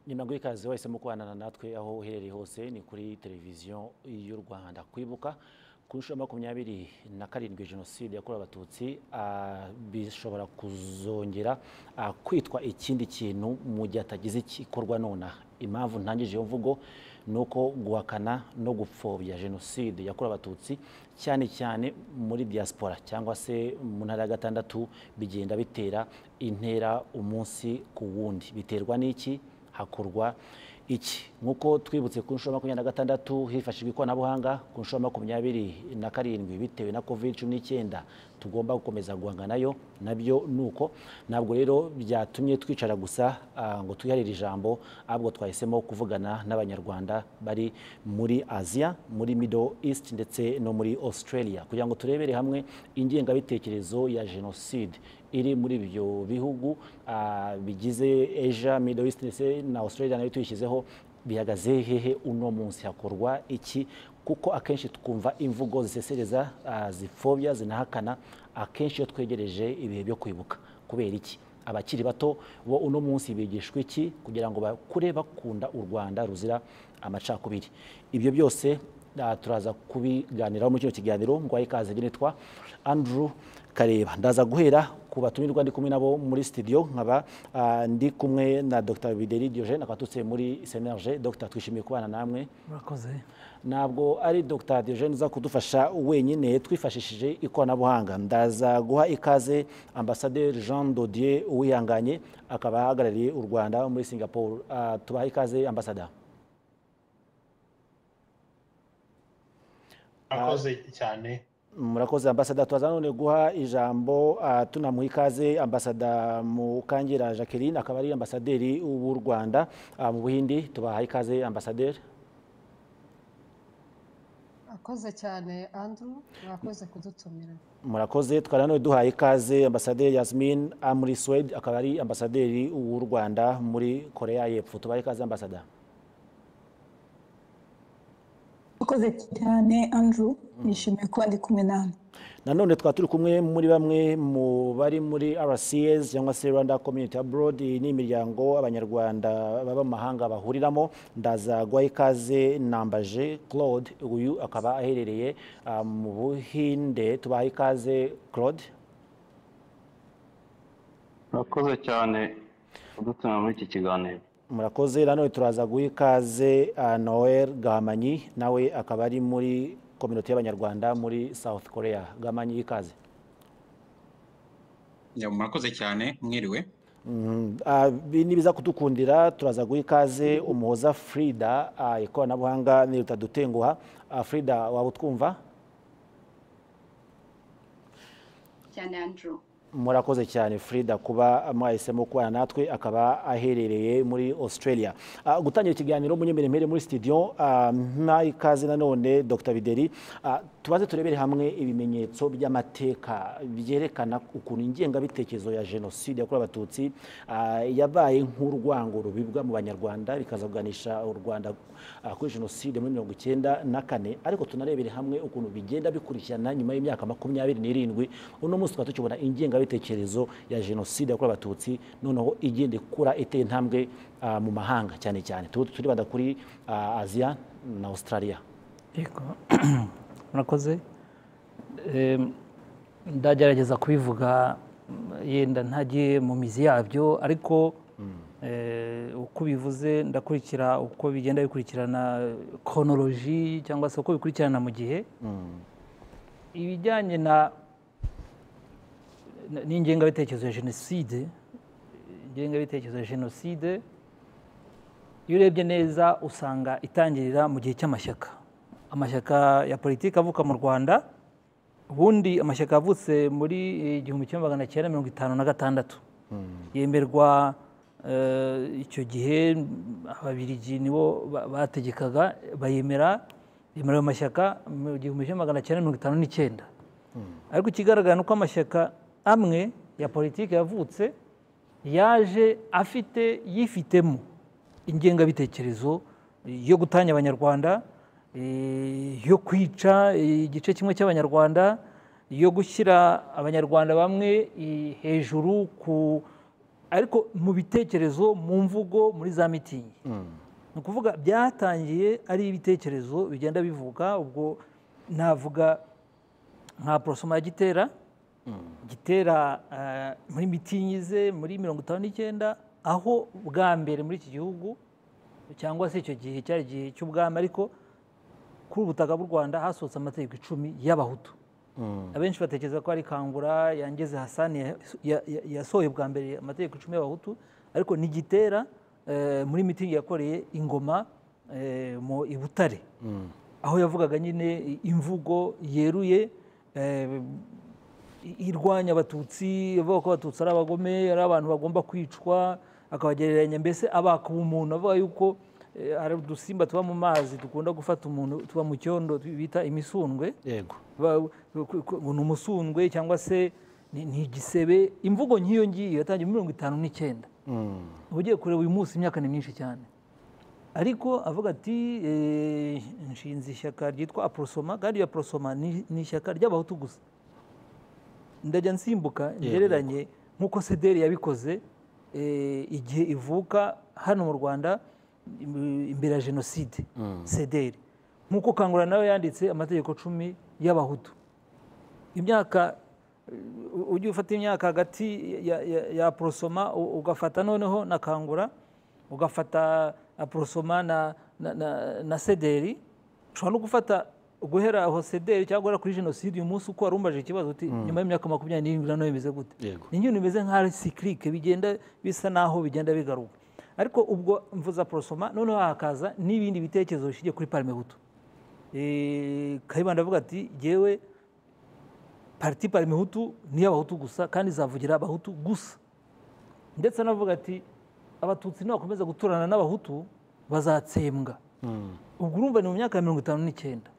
nyuma y'ikazi wahisemo kubana natwe aho uherereye hose ni kuri televiziyo y'u rwanda kwibuka ku nshuro makumyabiri na karindwi jenoside yakorewe abatutsi bishobora kuzongera kwitwa ikindi kintu mu gihe hatagize igikorwa nonaha impamvu ntangije iyo mvugo ni uko guhakana no gupfobya jenoside yakorewe abatutsi cyane cyane muri diaspora cyangwa se mu ntara ya gatandatu bigenda bitera intera umunsi ku wundi biterwa n'iki hakorwa iki nk'uko twibutse ku nshuro makumyabiri na gatandatu hifashishwa ikoranabuhanga ku nshuro makumyabiri na karindwi bitewe na covid cumi n'icyenda tugomba gukomeza guhanga nayo nabyo ni uko ntabwo rero byatumye twicara gusa ngo twiharire ijambo ahubwo twahisemo kuvugana n'abanyarwanda bari muri aziya muri middle east ndetse no muri australia kugira ngo turebere hamwe ingengabitekerezo ya jenoside iri muri ibyo bihugu bigize asia middle east ndetse na australia nayo tuyishyizeho bihagaze hehe uno munsi hakorwa iki kuko akenshi twumva imvugo zisesereza zipfobya zinahakana akenshi iyo twegereje ibihe byo kwibuka kubera iki abakiri bato bo uno munsi bigishwa iki kugira ngo bakure bakunda u rwanda ruzira amacakubiri ibyo byose turaza kubiganiraho muri kino kiganiro ngo ikaze nitwa andrew kareba ndaza guhera ku batumirwa ndi kumwe nabo muri studio nkaba ndi kumwe na dr bideri diogene akaba muri semerge dr twishimiye kubana namwe murakoze ntabwo ari dr diogene uza kudufasha wenyine twifashishije ikoranabuhanga ndaza guha ikaze ambasaderi jean dodier uwihanganye akaba ahagarariye u rwanda muri singapore tubaha ikaze ambasada murakoze cyane murakoze ambasada tubaza none guha ijambo tunamuha ikaze ambasada mukangera jacqueline akaba ari ambasaderi w'u rwanda mu buhindi tubaha ikaze ambasaderi murakoze cyane andrew murakoze kudutumira murakoze twari none duhaye ikaze ambasaderi yasmin muri suwede akaba ari ambasaderi w'u rwanda muri korea y'epfo tubaha ikaze ambasada murakoze cyane andrew nishimiye kuba ndi kumwe nawe nanone twaba turi kumwe muri bamwe mu bari muri rcs cyangwa se rwanda community abroad ni imiryango abanyarwanda baba mu mahanga bahuriramo ndaza guha ikaze nambaje claude uyu akaba aherereye mu buhinde tubaha ikaze claude murakoze cyane kudutuma muri iki kiganiro murakoze nanone turaza guha ikaze noel gahamanyi nawe akaba ari muri kominote y'abanyarwanda muri south korea gahamanyi ikaze murakoze cyane mwiriwe nibiza kudukundira turaza guha ikaze umuhoza frida ikoranabuhanga niruta dutenguha frida waba utwumva cyane andrew murakoze cyane frida kuba mwahisemo kubana natwe akaba aherereye muri australia gutangira ikiganiro munyemeremere muri studio nta ikaze nanone dr bideri tubaze turebere hamwe ibimenyetso by'amateka byerekana ukuntu ingengabitekerezo ya jenoside yakorewe abatutsi yabaye nk'urwango rubibwa mu banyarwanda bikazaganisha u rwanda kuri jenoside muri mirongo icyenda na kane ariko tunarebere hamwe ukuntu bigenda bikurikirana nyuma y'imyaka makumyabiri n'irindwi uno munsi tukaba tukibona ingengabitekerezo imitekerezo ya jenoside yakorewe abatutsi noneho igenda ikura iteye intambwe mu mahanga cyane cyane turibanda kuri aziya na australia murakoze ndagerageza kubivuga yenda ntagiye mu mizi yabyo ariko uko bivuze ndakurikira uko bigenda bikurikirana konoloji cyangwa se uko bikurikirana mu gihe ibijyanye na n'ingengabitekerezo ya jenoside ingengabitekerezo ya jenoside iyo urebye neza usanga itangirira mu gihe cy'amashyaka amashyaka ya politiki avuka mu rwanda ubundi amashyaka yavutse muri igihumbi kimwe magana cyenda mirongo itanu na gatandatu yemerwa icyo gihe ababirigi nibo bategekaga bayemera yemera ayo mashyaka mu gihumbi kimwe magana cyenda mirongo itanu n'icyenda ariko ikigaragara ni uko amashyaka amwe ya politiki yavutse yaje afite yifitemo ingengabitekerezo yo gutanya abanyarwanda yo kwica igice kimwe cy'abanyarwanda yo gushyira abanyarwanda bamwe hejuru ku ariko mu bitekerezo mu mvugo muri za mitingi ni ukuvuga byatangiye ari ibitekerezo bigenda bivuga ubwo navuga nka porosoma ya gitera gitera eh, muri mitingi ze muri mirongo itanu n'icyenda aho bwa mbere muri iki gihugu cyangwa se icyo gihe cyari igihe cy'ubwami ariko kuri ubu butaka bw'u rwanda hasohotse amategeko icumi y'abahutu abenshi batekereza ko ari kangura yangeze hasani ya- ya- ya- yasohoye bwa mbere amategeko icumi y'abahutu ariko ni gitera eh, muri mitingi yakoreye ingoma eh, mu i butare aho yavugaga nyine i- imvugo yeruye eh, i- irwanya abatutsi avuga ko abatutsi ari abagome ari abantu bagomba kwicwa akabagereranya mbese abaka umuntu avuga yuko eh, hari udusimba tuba mu mazi dukunda gufata umuntu tuba mu cyondo bita imisundwe yego ba- ku- ku- ngo ni umusundwe cyangwa se ni ni igisebe imvugo nk'iyo ngiyo yatangiye muri mirongo itanu n'icyenda uba ugiye kureba uyu munsi imyaka ni myinshi cyane ariko avuga ati eh, nshinze ishyaka ryitwa aporosoma kandi iyo aporosoma ni ni ishyaka ry'abahutu gusa ndajya nsimbuka ngereranye nk'uko sederi yabikoze eh, igihe ivuka hano mu rwanda im- imbere ya jenoside sederi nk'uko kangura nawe yanditse amategeko cumi y'abahutu imyaka u- ujye ufata imyaka hagati ya, ya, ya porosoma u- ugafata noneho na kangura ugafata aporosoma na, na, na, na sederi ushobora no gufata guhera aho sederi cyangwa guhera kuri jenoside uyu munsi uko wari umbaje ikibazo uti nyuma y'imyaka makumyabiri n'irindwi na none bimeze gute Yego. ni ibintu bimeze nka sikirike bigenda bisa naho bigenda bigaruka ariko ubwo mvuza porosoma noneho hakaza n'ibindi bitekerezo bishingiye kuri parimehutu Eh, kayibanda avuga ati jyewe pariti parimehutu ni iy'abahutu gusa kandi izavugira abahutu gusa ndetse anavuga ati abatutsi nibakomeza guturana n'abahutu bazatsembwa ubwo urumva ni mu myaka ya mirongo itanu n'icyenda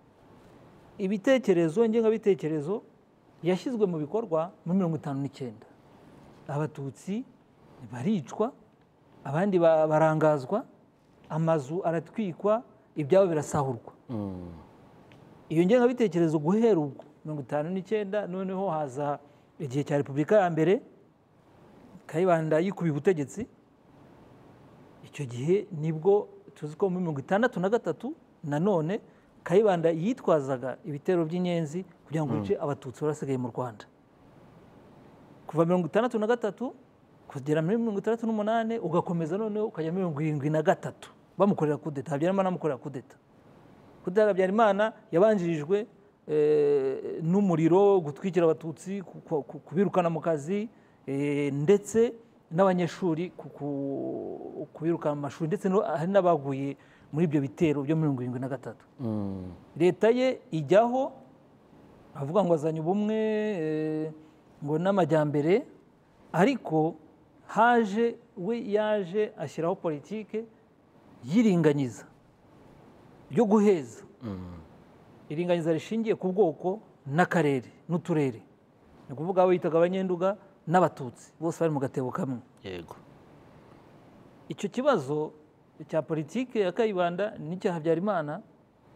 ibitekerezo ngengabitekerezo yashyizwe mu bikorwa muri mirongo itanu n'icyenda abatutsi baricwa abandi ba- barangazwa amazu aratwikwa ibyabo birasahurwa iyo ngengabitekerezo guhera ubwo mirongo itanu n'icyenda noneho haza igihe cya repubulika ya mbere kayibanda yikubiye ubutegetsi icyo gihe nibwo tuzi ko muri mirongo itandatu na gatatu nanone kayibanda yitwazaga ibitero by'inyenzi kugira ngo bice abatutsi barasigaye mu rwanda kuva mirongo itandatu na gatatu kugera muri mirongo itandatu n'umunani ugakomeza noneho ukajya muri mirongo irindwi na gatatu bamukorera kudeta habyarimana amukorera kudeta kudeta habyarimana yabanjirijwe eh, n'umuriro gutwikira abatutsi ku- ku- ku- kubirukana mu kazi eh, ndetse n'abanyeshuri ku- ku- kubirukana mu mashuri ndetse no- hari n'abaguye muri ibyo bitero byo mirongo irindwi na gatatu leta ye ijyaho avuga ngo azanye ubumwe eh, ngo n'amajyambere ariko haje we yaje ashyiraho politike y'iringanyiza ryo guheza iringaniza rishingiye ku bwoko n'akarere n'uturere ni ukuvuga abo yitaga abanyenduga n'abatutsi bose bari mu gatebo kamwe yego icyo kibazo cya politiki ya kayibanda n'icya habyarimana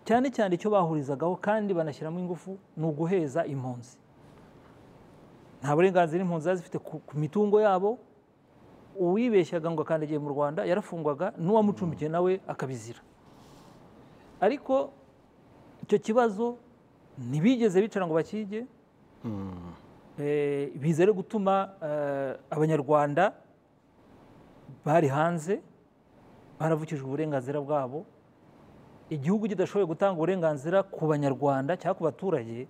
cyane cyane icyo bahurizagaho kandi banashyiramo ingufu ni uguheza impunzi nta burenganzira impunzi zari zifite ku, ku mitungo yabo uwibeshyaga ngo akandagiye mu rwanda yarafungwaga n'uwamucumbikiye nawe akabizira ariko icyo kibazo ntibigeze bicara ngo bakige Eh, biza rero gutuma eh, abanyarwanda bari hanze baravukijwe uburenganzira bwabo igihugu kidashoboye gutanga uburenganzira ku banyarwanda cyangwa ku baturage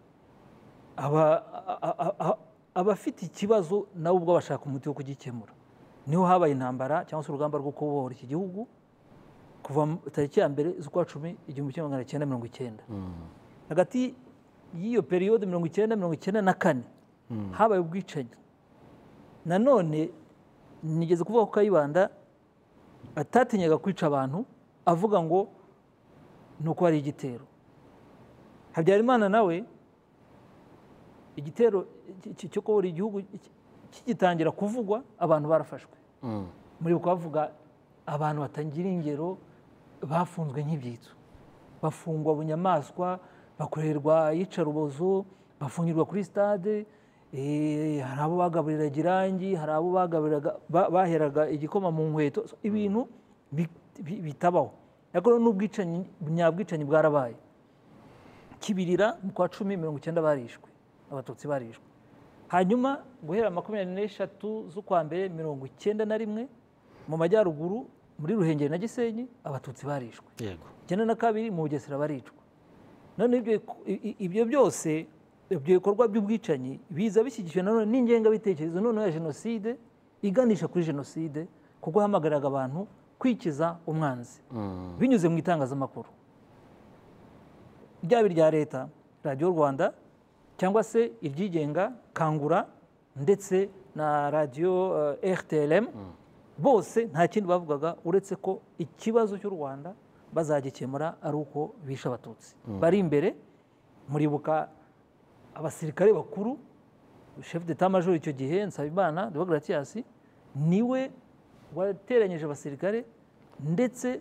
aba a- a- a- abafite ikibazo nabo ubwo bashaka umuti wo kugikemura niho habaye intambara cyangwa se urugamba rwo kubohora iki gihugu kuva mu tariki ya mbere z'ukwa cumi igihumbi kimwe magana cyenda mirongo icyenda hagati y'iyo periyode mirongo icyenda mirongo icyenda na kane habaye ubwicanyi nanone nigeze kuvuga ko kayibanda atatinyaga kwica abantu avuga ngo ni uko hari igitero habyarimana nawe igitero cy- cy- cyo kubura igihugu ki- kigitangira kuvugwa abantu barafashwe muri uko bavuga abantu batangira ingero bafunzwe nk'ibyitso bafungwa bunyamaswa bakorerwa iyicarubozo bafungirwa kuri stade Eh, hari abo bagaburiraga irangi hari abo bagaburiraga ba- baheraga igikoma mu nkweto So, ibintu bi- bi- bitabaho ariko n'ubwicanyi nyabwicanyi bwarabaye kibirira mu kwa cumi mirongo icyenda barishwe abatutsi barishwe hanyuma guhera makumyabiri n'eshatu z'ukwa mbere mirongo icyenda na rimwe mu majyaruguru muri ruhengeri na gisenyi abatutsi barishwe yego icyenda na kabiri mu bugesera baricwa none ibyo i- ibyo byose ibyo bikorwa by'ubwicanyi biza bishyigikiwe nanone n'ingengabitekerezo noneho ya jenoside iganisha kuri jenoside kuko yahamagaraga abantu kwikiza umwanzi binyuze mu itangazamakuru ryaba irya leta radiyo rwanda cyangwa se iryigenga kangura ndetse na radiyo eh, rtlm bose nta kindi bavugaga uretse ko ikibazo cy'u rwanda bazagikemura ari uko bishe abatutsi bari imbere muribuka abasirikare bakuru chef de major icyo gihe nsabimana de gratias niwe wateranyije abasirikare ndetse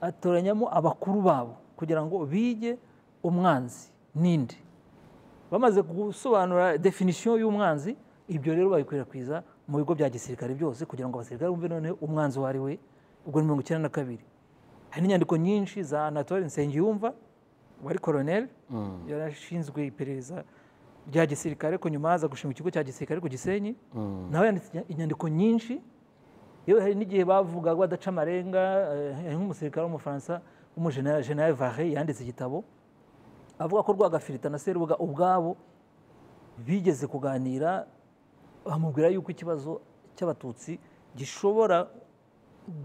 atoranyamo abakuru babo kugira ngo bige umwanzi n'indi bamaze gusobanura definisiyo y'umwanzi ibyo rero babikwirakwiza mu bigo bya gisirikare byose kugira ngo abasirikare bumve noneho umwanzi uwo ari we ubwo ni mirongo icyenda na kabiri hari n'inyandiko nyinshi za anatole nsengiyumva wari koroneri yarashinzwe iperereza rya gisirikare ko nyuma haza gushinga ikigo cya gisirikare ku gisenyi nawe yanditse inya- inyandiko nyinshi yewe hari n'igihe bavugaga badaca amarenga eh, hari nk'umusirikare w'umufaransa w'umujenerali vare yanditse igitabo avuga ko rwagafirita na serubuga ubwabo bigeze kuganira bamubwira yuko ikibazo cy'abatutsi gishobora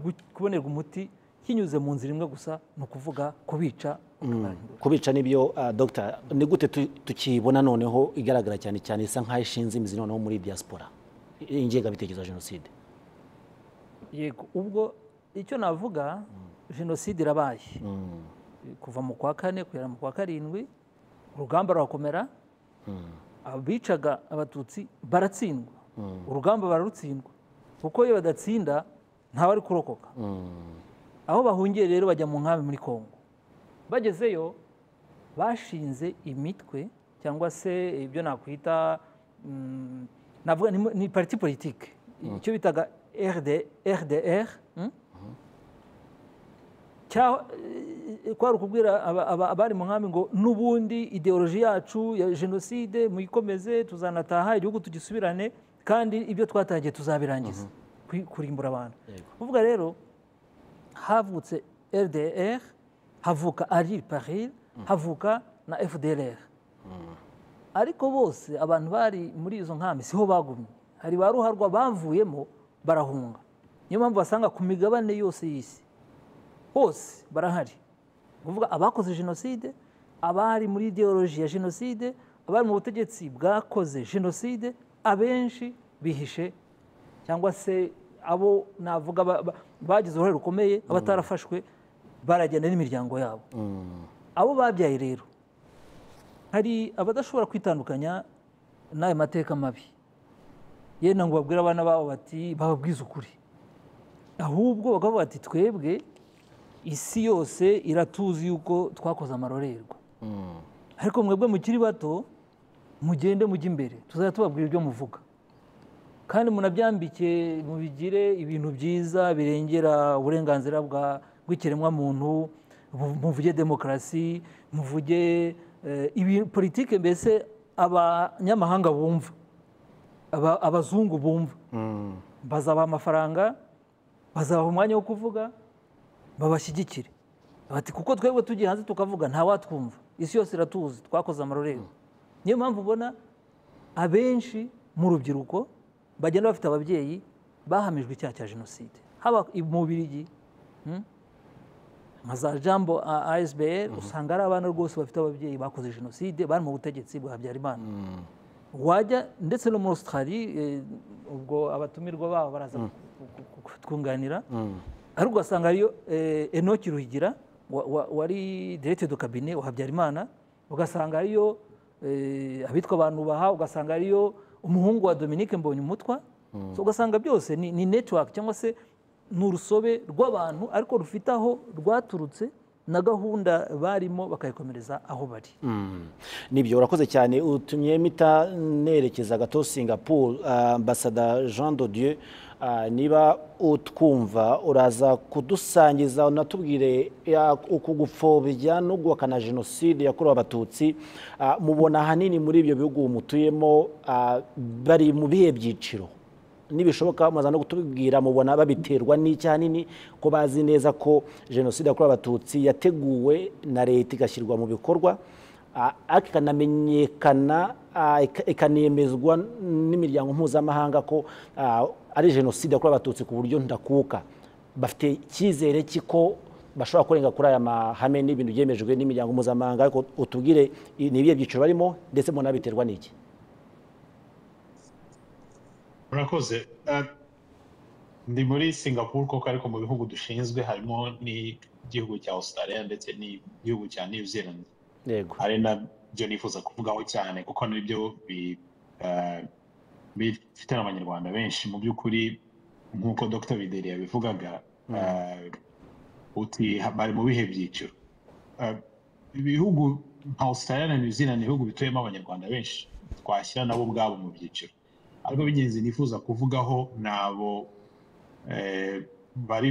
gu- kubonerwa umuti kinyuze mu nzira imwe gusa ni ukuvuga kubica ukabahindura. kubica nibyo ah, dogita ni gute tu- tukibona noneho igaragara cyane cyane isa nk'aho ishinze imizi noneho muri diaspora I- ingengabitekerezo ya jenoside yego ubwo icyo navuga jenoside irabaye kuva mu kwa kane kugera mu kwa karindwi urugamba rurakomera abicaga abatutsi baratsindwa urugamba bararutsindwa kuko iyo badatsinda ntawe ari kurokoka aho bahungiye rero bajya mu nkambi muri kongo bagezeyo bashinze imitwe cyangwa se ibyo nakwita mm, navuga ni, ni parti politique icyo bitaga RD, rdr mm? cya- eh, kwari ukubwira aba- aba- abari mu nkambi ngo n'ubundi ideoloji yacu ya jenoside muyikomeze tuzanataha igihugu tugisubirane kandi ibyo twatangiye tuzabirangiza Kwi- kurimbura abantu Yego. kuvuga rero havutse rdr havuka ari paril havuka na fdr ariko bose abantu bari muri izo nkambi siho bagumye hari ba ruharwa bavuyemo barahunga niyo mpamvu basanga ku migabane yose y'isi hose barahari ni ukuvuga abakoze jenoside abari muri ideoloji ya jenoside abari mu butegetsi bwakoze jenoside abenshi bihishe cyangwa se abo navuga ba- ba- bagize uruhare rukomeye abatarafashwe baragenda n'imiryango yabo abo babyaye rero hari abadashobora kwitandukanya n'ayo mateka mabi yenda ngo babwire abana babo bati bababwize ukuri ahubwo bakavuga bati twebwe isi yose iratuzi yuko twakoze amarorerwa ariko mwebwe mukiri bato mugende mujye imbere tuzajya tubabwira ibyo muvuga kandi munabyambike mubigire ibintu byiza birengera uburenganzira bwa- bw'ikiremwamuntu mu- muvuge demokarasi muvuge eh, ibi- politike mbese abanyamahanga bumva aba- abazungu bumva bazabaha amafaranga bazabaha umwanya wo kuvuga babashyigikire bati kuko twebwe tugiye hanze tukavuga nta watwumva isi yose iratuzi twakoze amarorerwa niyo mpamvu ubona abenshi mu rubyiruko bagenda bafite ababyeyi bahamijwe icyaha cya jenoside haba mu Bubirigi hmm? nka za jambo asbr usanga ari abana rwose bafite ababyeyi bakoze jenoside bari mu butegetsi bwa habyarimana wajya ndetse no muri australie eh, ubwo abatumirwa babo baraza ku- ku- kutwunganira ariko ugasanga hariyo eh, enoki ruhigira wa- wa- wari direkite do kabine wa habyarimana ugasanga hariyo eh, abitwa abantu baha ugasanga hariyo umuhungu wa dominique mbonye umutwa ugasanga byose ni, ni network cyangwa se ni urusobe rw'abantu ariko rufite aho rwaturutse na gahunda barimo bakayikomereza aho bari nibyo urakoze cyane utumye mita nerekeza gato singapore ah, ambasada jean de dieu ah, niba utwumva uraza kudusangiza unatubwire ya- uku gupfobya no guhakana jenoside yakorewe abatutsi Ah, mubona ahanini muri ibyo bihugu mutuyemo ah, bari mu bihe byiciro nibishoboka muza no kutubwira mubona babiterwa n'icyo ahanini ko bazi neza ko jenoside yakorewe abatutsi yateguwe na leta igashyirwa mu bikorwa ah, ariko ikanamenyekana ah, ika- ikanemezwa n'imiryango mpuzamahanga ko ah, ari jenoside yakorewe abatutsi ku buryo ndakuka bafite icyizere cy'iko bashobora kurenga kuri aya mahame n'ibintu byemejwe n'imiryango mpuzamahanga ariko utubwire i- ni ibihe byiciro barimo ndetse mubona biterwa n'iki murakoze Eh, ndi muri singapore koko ariko mu bihugu dushinzwe harimo n'igihugu cya australia ndetse n'igihugu cya new zealand yego ari nabyo nifuza kuvugaho cyane kuko nibyo bi- eh, bifite n'abanyarwanda benshi mu by'ukuri nk'uko dr bideri yabivugaga eh, uti bari mu bihe byiciro Eh, ibihugu nka australia na new zealand ni ibihugu bituyemo abanyarwanda benshi twashyira nabo ubwabo mu byiciro ariko b'ingenzi nifuza kuvugaho ni abo eh, bari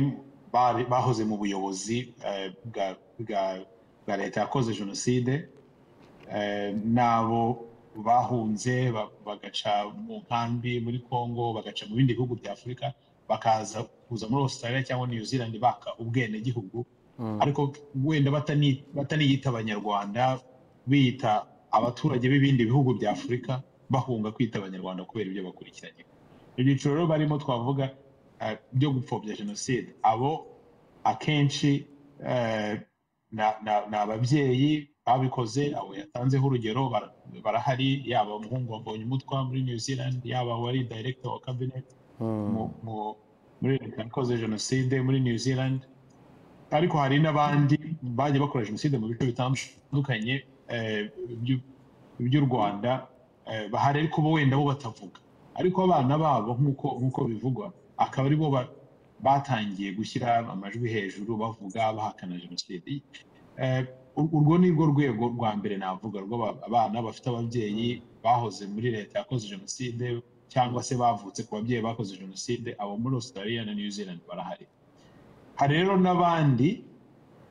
bari- bahoze mu buyobozi eh, bwa- bwa- bwa leta yakoze jenoside eh, n'abo bahunze ba- bagaca mu nkambi muri congo bagaca mu bindi bihugu bya afurika bakaza kuza muri australia cyangwa new zealand baka ubwenegihugu ariko wenda batani- bataniyita abanyarwanda biyita abaturage b'ibindi bihugu bya afurika bahunga kwita abanyarwanda kubera ibyo bakurikiranye ibyiciro rero barimo twavuga eh, byo gupfobya jenoside abo akenshi eh, na- na- ni ababyeyi babikoze abo yatanzeho urugero bara- barahari yaba umuhungu wabonye umutwa muri new zealand yaba wari director wa cabinet mu- mu- muri leta yakoze jenoside muri new zealand ariko hari n'abandi bagiye bakora jenoside mu bice bitandukanye eh, by'u- by'u rwanda eh, bahari ariko bo wenda bo batavuga ariko abana babo nk'uko nk'uko bivugwa akaba ari bo ba- batangiye gushyira amajwi hejuru bavuga bahakana jenoside Eh, ur- urwo ni rwo rwego rwa mbere navuga rw'abana bafite ababyeyi bahoze muri leta yakoze jenoside cyangwa se bavutse ku babyeyi bakoze jenoside abo muri australia na new zealand barahari hari rero n'abandi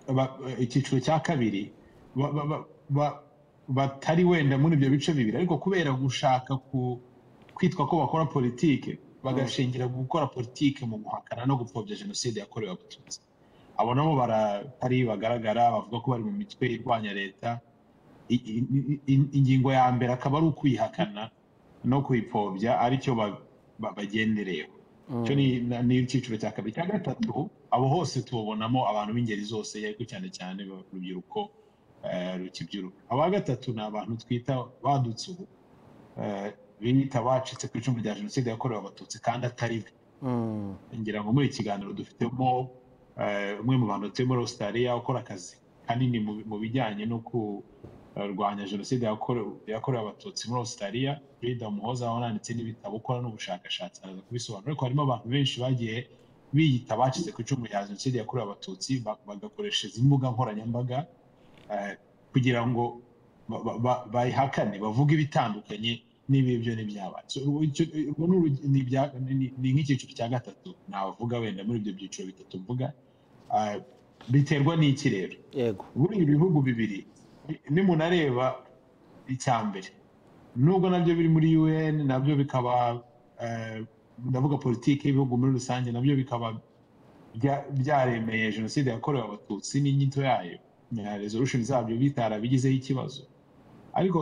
ba- ba- icyiciro cya kabiri ba- ba- ba- ba- batari wenda muri ibyo bice bibiri ariko kubera gushaka ku- kwitwa ko bakora politike bagashingira ku gukora politike mu guhakana no gupfobya jenoside yakorewe abatutsi abo nabo baratari bagaragara bavuga ko bari mu mitwe irwanya leta I- i- i- i- ingingo ya mbere akaba ari ukwihakana no kuyipfobya aricyo ba- ba- bagendereyeho icyo ni na- ni icyiciro cya kabiri cya gatatu abo hose tubabonamo abantu b'ingeri zose ariko cyane cyane urubyiruko eh, rukibyiruka aba gatatu ni abantu twita badutse ubu eh, biyita abacitse ku icumu rya jenoside yakorewe abatutsi kandi atari bo Mm. ngira ngo muri iki kiganiro dufitemo eh, umwe mu bantu tuye muri australia ukora akazi kanini mu- mu bijyanye no kurwanya jenoside yakorewe yakorewe abatutsi muri australia frida muhoza wananditse n'ibitabo ukora n'ubushakashatsi araza kubisobanura ariko harimo abantu benshi bagiye biyita abacitse ku icumu rya jenoside yakorewe abatutsi ba- bagakoresha izi mbuga nkoranyambaga eh, kugira ngo ba- ba- ba- bayihakane bavuge ibitandukanye niba ibyo ntibyabaye So, urwo- icyo- urwo ni urug- ni ibya- ni- ni- ni nk'icyiciro cya gatatu navuga wenda muri ibyo byiciro bitatu mvuga Ah, biterwa n'iki rero yego buri ibihugu bibiri ni- nimunareba icya mbere nubwo nabyo biri muri un nabyo bikaba eh, ndavuga politiki y'ibihugu muri rusange nabyo bikaba bya- byaremeye jenoside yakorewe abatutsi n'inyito yayo na resolution zabyo bitarabigizeho ikibazo ariko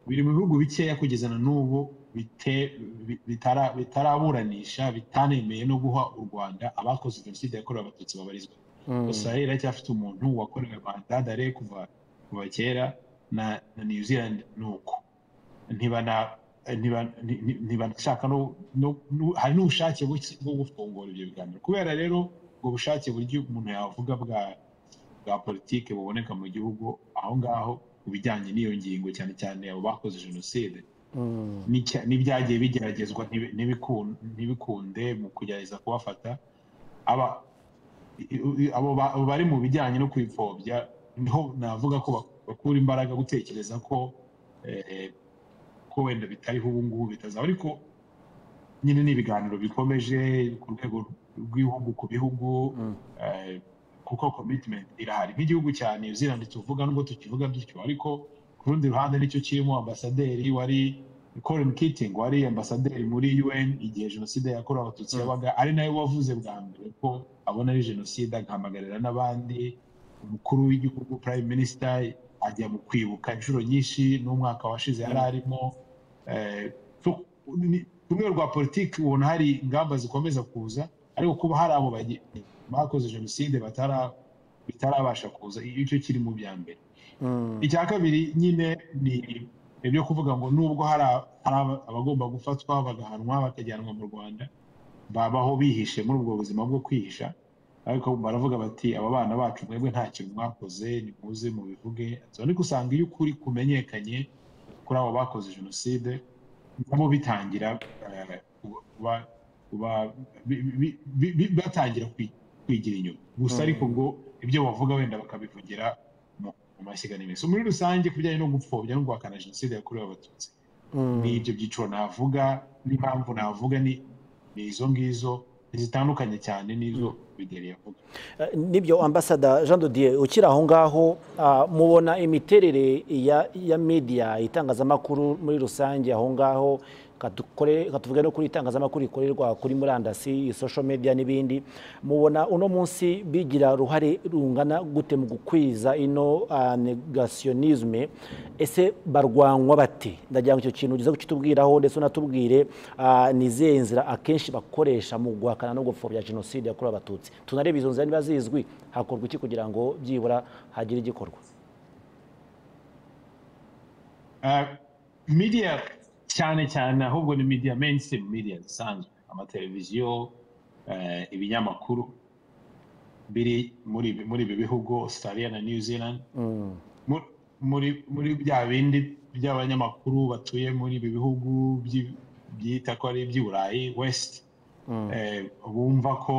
biri mu bihugu bikeya kugeza na n'ubu bite- bi- bitara- bitaraburanisha bitanemeye no guha u rwanda abakoze jenoside yakorewe abatutsi babarizwa gusa rero aracyafite umuntu wakorewe bandadare kuva kuva kera na na new zealand ni uko ntibana- ntiba- nti- nti- ntibanashaka no- no- no- hari n'ubushake buke bwo gufungura ibyo biganiro kubera rero ubwo bushake buryo umuntu yavuga bwa bwa politike buboneka mu gihugu aho ngaho ku bijyanye n'iyo ngingo cyane cyane abo bakoze jenoside n'icya- n'ibyagiye bigeragezwa ntibi- ntibiku- ntibikunde mu kugerageza kubafata aba i- i- abo ba- abo bari mu bijyanye no kwipfobya niho navuga ko bak- bakura imbaraga gutekereza ko eh, ko wenda bitariho ubu ngubu bitazaba ariko nyine ni ibiganiro bikomeje ku rwego rw'ibihugu ku bihugu Mm. eh, kuko commitment irahari nk'igihugu cya new zealand tuvuga nubwo tukivuga dutyo ariko ku rundi ruhande nicyo kirimo ambasaderi wari Colin Keating wari ambasaderi muri UN igihe jenoside yakorewe abatutsi Mm. yabaga ari nawe wavuze bwa mbere ko abona ari jenoside agahamagarira n'abandi umukuru w'igihugu prime minister ajya mu kwibuka inshuro nyinshi n'umwaka washize yari arimo Eh, so, ni- ku rwego rwa politiki ubona hari ingamba zikomeza kuza ariko kuba hari abo bagi- bakoze jenoside batara- bitarabasha kuza iyo icyo kiri mu bya mbere Mm. icya kabiri nyine ni ibyo kuvuga ngo nubwo hari a- hari aba- abagomba gufatwa bagahanwa bakajyanwa mu rwanda babaho bihishe muri ubwo buzima bwo kwihisha ariko baravuga bati aba bana bacu mwebwe nta kintu mwakoze nimuze mubivuge ariko usanga iyo ukuri kumenyekanye kuri abo bakoze jenoside nabo bitangira eh, kuba kuba bi- bi- bi- bi- batangira kwi- kwigira inyuma gusa Mm. ariko ngo ibyo bavuga wenda bakabivugira mu- mu mashyiga n'iminsi muri rusange ku bijyanye no gupfobya no guhakana jenoside yakorewe abatutsi Mm. ni ibyo byiciro navuga n'impamvu navuga ni ni izo ngizo zitandukanye cyane n'izo bideri yavuga Eh, nibyo ambasada jean de dieu ukiri aho ngaho ah, mubona imiterere ya ya media itangazamakuru muri rusange aho ngaho katukore- katuvuge no kuri itangazamakuru rikorerwa kuri murandasi social media n'ibindi mubona uno munsi bigira uruhare rungana gute mu gukwiza ino ah, negationisme ese barwanywa bati ndagira ngo icyo kintu ugize kukitubwiraho ndetse unatubwire ah, ni izihe nzira akenshi bakoresha mu guhakana no gupfobya jenoside yakorewe abatutsi tunareba izo nzira niba zizwi hakorwa iki kugira ngo byibura hagire igikorwa Uh, media cyane cyane ahubwo ni media mainstream media zisanzwe amateleviziyo eh, ibinyamakuru biri muri ibi- muri ibi bihugu australia na new zealand Mm, Mu- muri muri bya bindi by'abanyamakuru batuye muri ibi bihugu byi- byita ko ari iby'i burayi west mm, eh, bumva ko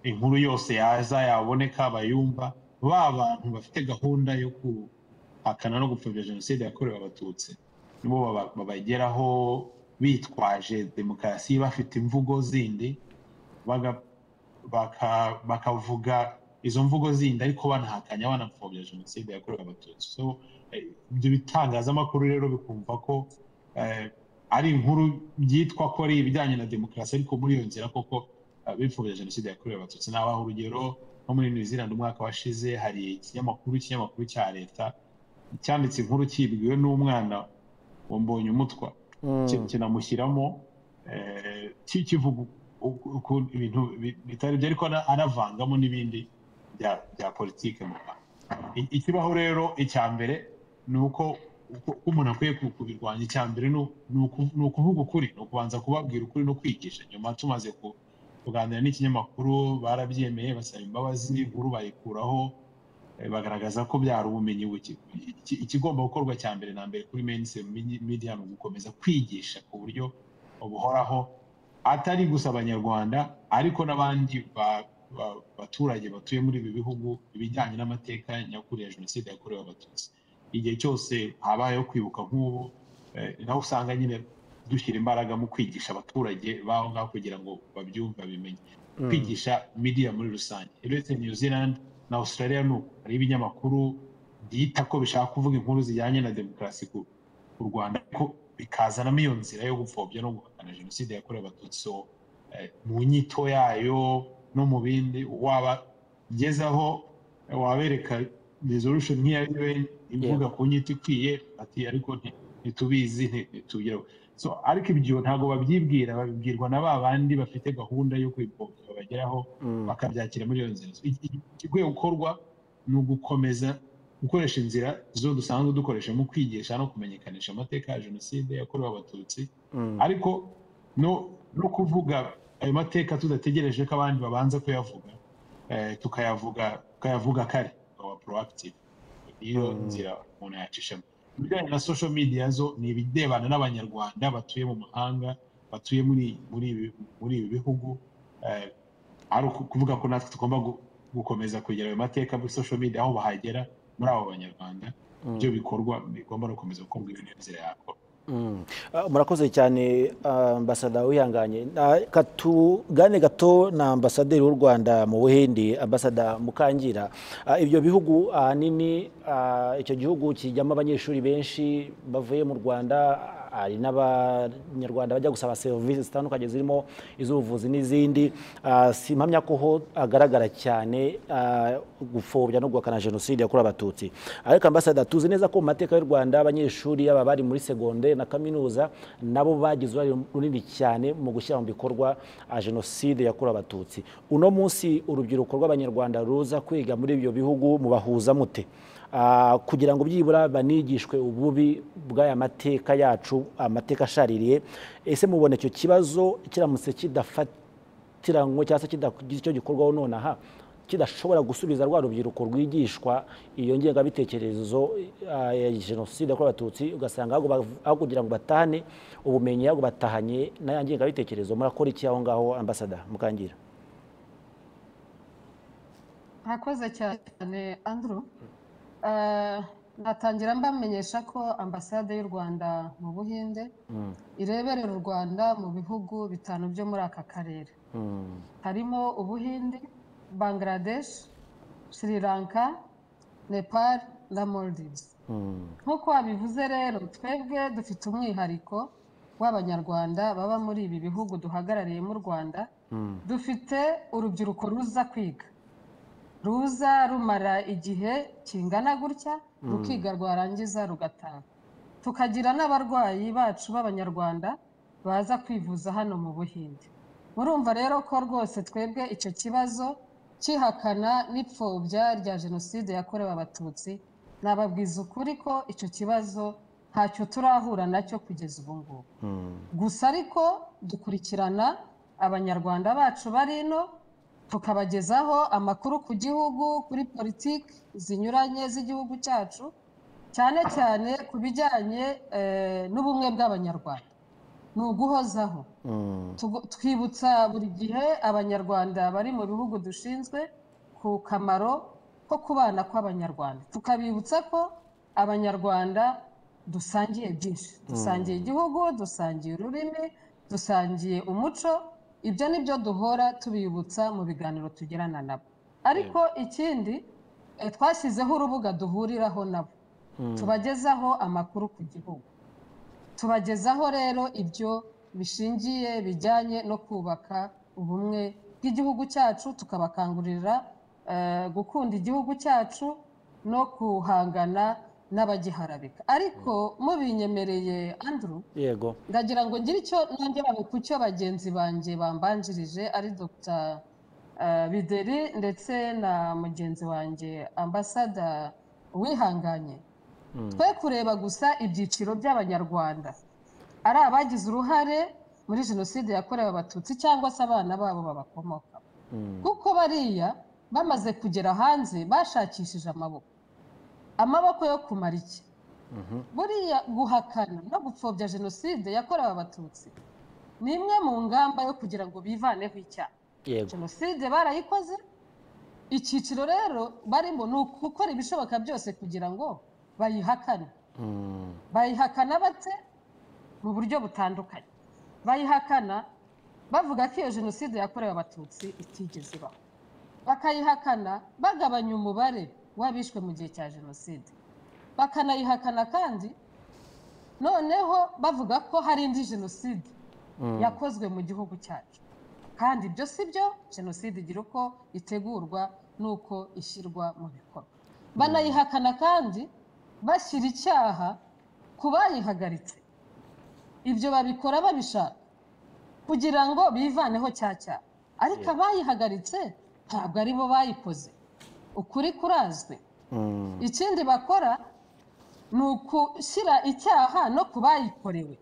inkuru yose yaza yaboneka bayumva ba bantu bafite gahunda yo guhakana no gupfobya jenoside yakorewe abatutsi nibo baba- babageraho bitwaje demokarasi bafite imvugo zindi baga- baka- bakavuga izo mvugo zindi ariko banahakanya banapfobya jenoside yakorewe abatutsi so eh, ibyo bitangazamakuru rero bikumva ko eh, ari inkuru byitwa ko ari ibijyanye na demokarasi ariko muri iyo nzira koko eh, bipfobya jenoside yakorewe abatutsi nabaha urugero nko muri new zealand umwaka washize hari ikinyamakuru ikinyamakuru cya leta cyanditse inkuru kibwiwe n'umwana wa Mbonyumutwa mm, ki- kinamushyiramo eh, ki- kivuga uku- uku- ibintu bi- bitari byo ariko ana- anavangamo n'ibindi bya bya politike mu Rwanda I- ikibaho rero icya mbere ni uko uko uko umuntu akwiye ku- kubirwanya icya mbere ni u- ni uku- ni ukuvuga ukuri ni ukubanza kubabwira ukuri no kwigisha nyuma tumaze ku- kuganira n'ikinyamakuru barabyemeye basaba imbabazi inkuru bayikuraho eh, bagaragaza ko byari ubumenyi buke Iki- ikigomba gukorwa cya mbere na mbere kuri mainstream media ni ugukomeza kwigisha ku buryo buhoraho atari gusa abanyarwanda ariko n'abandi ba- ba- baturage batuye muri ibi bihugu ibijyanye n'amateka nyakuri ya jenoside yakorewe abatutsi igihe cyose habayeho kwibuka nk'ubu eh, naho usanga nyine dushyira imbaraga mu kwigisha abaturage b'aho ngaho kugira ngo babyumve babimenye mm. kwigisha media muri rusange uretse new zealand na australia ni uko hari ibinyamakuru byita ko bishaka kuvuga inkuru zijyanye na demokarasi ku ku rwanda ariko bikazanamo iyo nzira yo gupfobya no guhakana jenoside yakorewe abatutsi So, eh, mu nyito yayo no mu bindi wabagezaho eh, wabereka resolution nk'iya un ivuga ku nyito ikwiye ati ariko nti- ntitubizi nti- ntitubigeraho so ariko ibyo ntabwo babyibwira babibwirwa na ba bandi bafite gahunda yo kwipfobya babageraho Mm. bakabyakira muri iyo nzira I- i- igikwiye gukorwa ni ugukomeza gukoresha inzira zo dusanzwe dukoresha mu kwigisha no kumenyekanisha amateka ya jenoside yakorewe abatutsi Mm. ariko no no kuvuga ayo mateka tudategereje ko abandi babanza kuyavuga eh, tukayavuga tukayavuga kare tukaba proactive niyo Mm. nzira umuntu yacishamo ibijyanye na social media zo ni ibirebana n'abanyarwanda batuye mu mahanga batuye muri muri ibi- muri ibi bihugu eh, ari uku- kuvuga ko natwe tugomba gu- gukomeza kwegera ayo mateka muri social media aho bahagera muri abo banyarwanda ibyo bikorwa bigomba no gukomeza gukorwa ibintu n'inzira yakorwa Mm. Ah, murakoze cyane ah, ambasada wihanganye Na- katugane gato na ambasaderi w'u rwanda mu buhindi ambasada mukangira Ah, ibyo bihugu ahanini ah, icyo gihugu kijyamo abanyeshuri benshi bavuye mu rwanda hari n'abanyarwanda bajya gusaba serivisi zitandukanye zirimo iz'ubuvuzi n'izindi Ah, si mpamya ko ho agaragara cyane ah, gupfobya no guhakana jenoside yakorewe abatutsi ariko ambasada tuzi neza ko mu mateka y'u rwanda abanyeshuri yaba abari muri segonderi na kaminuza nabo bagize uruhare runini cyane mu gushyira mu bikorwa ah, jenoside yakorewe abatutsi uno munsi urubyiruko rw'abanyarwanda ruza kwiga muri ibyo bihugu mubahuza mute Ah, kugira ngo byibura banigishwe ububi bw'aya mateka yacu amateka ashaririye ese mubona icyo kibazo kiramutse kidafata kirango cyangwa se kidakugira icyo gikorwaho nonaha kidashobora gusubiza rwa rubyiruko rwigishwa iyo ngengabitekerezo eh, ya jenoside yakorewe abatutsi ugasanga ahubwo bav- aho kugira ngo batahane ubumenyi ahubwo batahanye n'aya ngengabitekerezo murakora iki aho ngaho ambasada mukangira mwakoze cyane andrew Eh, natangira mbamenyesha ko ambasade y'u rwanda mu buhinde Mm, ireberera u rwanda mu bihugu bitanu byo muri aka karere mm, harimo ubuhinde bangladesh sri lanka nepal na maldives mm, nk'uko wabivuze rero twebwe dufite umwihariko w'abanyarwanda baba muri ibi bihugu duhagarariye mu rwanda mm, dufite urubyiruko ruza kwiga ruza rumara igihe kingana gutya rukiga rwarangiza rugataha tukagira n'abarwayi bacu b'abanyarwanda baza kwivuza hano mu buhinde murumva rero ko rwose twebwe icyo kibazo cyihakana n'ipfobya rya jenoside yakorewe abatutsi nababwiza ukuri ko icyo kibazo ntacyo turahura nacyo kugeza ubu ngubu mm. gusa ariko dukurikirana abanyarwanda bacu bari ino tukabagezaho amakuru ku gihugu kuri politiki zinyuranye z'igihugu cyacu cyane cyane ku bijyanye eh, n'ubumwe bw'abanyarwanda ni uguhozaho Mm, Tugu- twibutsa buri gihe abanyarwanda bari mu bihugu dushinzwe ku kamaro ko kubana kw'abanyarwanda tukabibutsa ko abanyarwanda dusangiye byinshi dusangiye igihugu dusangiye ururimi dusangiye umuco ibyo ni byo duhora tubibutsa mu biganiro tugirana nabo ariko ikindi eh, twashyizeho urubuga duhuriraho nabo tubagezaho amakuru ku gihugu tubagezaho rero ibyo bishingiye bijyanye no kubaka ubumwe bw'igihugu cyacu tukabakangurira eh, gukunda igihugu cyacu no kuhangana n'abagiharabika ariko mubinyemereye andrew yego ndagira ngo ngire icyo nongera ku cyo bagenzi banjye bambanjirije ari dr eh, bideri ndetse na mugenzi wanjye ambasada wihanganye Mm. twe kureba gusa ibyiciro by'abanyarwanda ari abagize uruhare muri jenoside yakorewe abatutsi cyangwa se abana babo babakomoka Mm, kuko bariya bamaze kugera hanze bashakishije amaboko amaboko yo kumara iki mhm, buriya guhakana no gupfobya jenoside yakorewe abatutsi ni imwe mu ngamba yo kugira ngo bivaneho icyaha yego jenoside barayikoze icyiciro rero barimo ni ugukora ibishoboka byose kugira ngo bayihakane Mm, bayihakana bate mu buryo butandukanye bayihakana bavuga ko iyo jenoside yakorewe abatutsi itigeze ibaho bakayihakana bagabanya umubare w'abishwe mu gihe cya jenoside bakanayihakana kandi noneho bavuga ko hari indi jenoside mm, yakozwe mu gihugu cyacu kandi ibyo si byo jenoside igira uko itegurwa n'uko ishyirwa mu bikorwa banayihakana kandi bashyira icyaha ku bayihagaritse ibyo babikora babishaka kugira ngo bivaneho cya cyaha ariko abayihagaritse ntabwo ari bo bayikoze ukuri kurazwi mm, ikindi bakora ni ugushyira icyaha no ku bayikorewe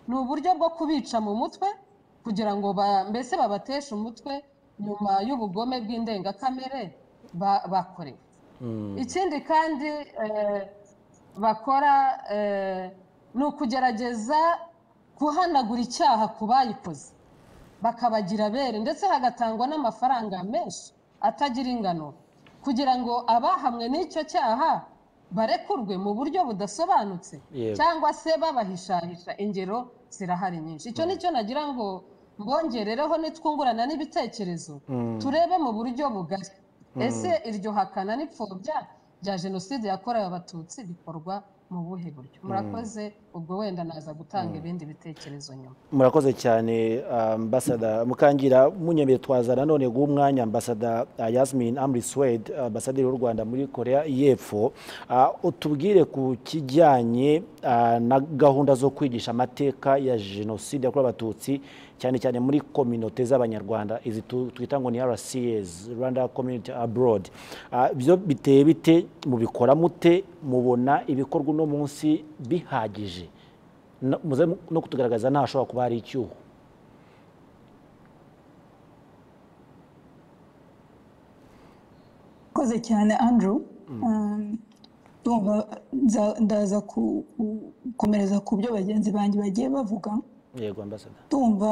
ni uburyo bwo kubica mu mutwe kugira ngo ba- mbese babateshe umutwe nyuma y'ubugome bw'indengakamere ba- bakorewe mm, ikindi kandi eh, bakora eh, ni ukugerageza guhanagura icyaha ku bayikoze bakabagira bere ndetse hagatangwa n'amafaranga menshi atagira ingano kugira ngo abahamwe n'icyo cyaha barekurwe mu buryo budasobanutse Yego. cyangwa se babahishahisha ingero zirahari nyinshi icyo ni cyo nagira ngo mbongerereho nitwungurana n'ibitekerezo Mm. turebe mu buryo bugari ese iryo hakana n'ipfobya rya jenoside yakorewe abatutsi bikorwa mu buhe buryo murakoze ubwo wenda naza gutanga ibindi bitekerezo nyuma murakoze cyane ambasada mukangira munyemere twazana none guha umwanya ambasada uh, yasmin amri swed ambasaderi w'u rwanda muri korea y'epfo Uh, utubwire ku kijyanye uh, na gahunda zo kwigisha amateka ya jenoside yakorewe abatutsi cyane cyane muri kominote z'abanyarwanda izi tu- twita ngo ni rcs rwanda community abroad Uh, byo biteye bite mubikora mute mubona ibikorwa uno munsi bihagije no- muze mu- no kutugaragaza ntashobora kuba hari icyuho murakoze cyane andrew Um, ndumva nza- ndaza ku- ku- gukomereza ku byo bagenzi banjye bagiye bavuga yego ambasada ndumva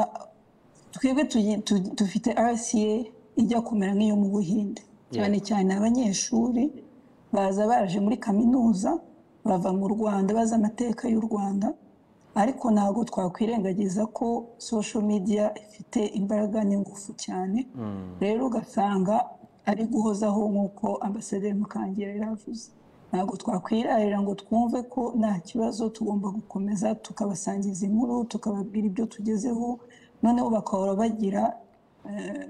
twebwe tugi- tu- dufite rca ijya kumera nk'iyo mu buhinde cyane cyane abanyeshuri baza baraje muri kaminuza bava mu rwanda bazi amateka y'u rwanda ariko ntabwo twakwirengagiza ko social media ifite imbaraga n'ingufu cyane rero ugasanga ari guhozaho nk'uko ambasaderi Mukangira yari avuze ntabwo twakwirarira ngo twumve ko nta kibazo tugomba gukomeza tukabasangiza inkuru tukababwira ibyo tugezeho noneho bakahora bagira eh,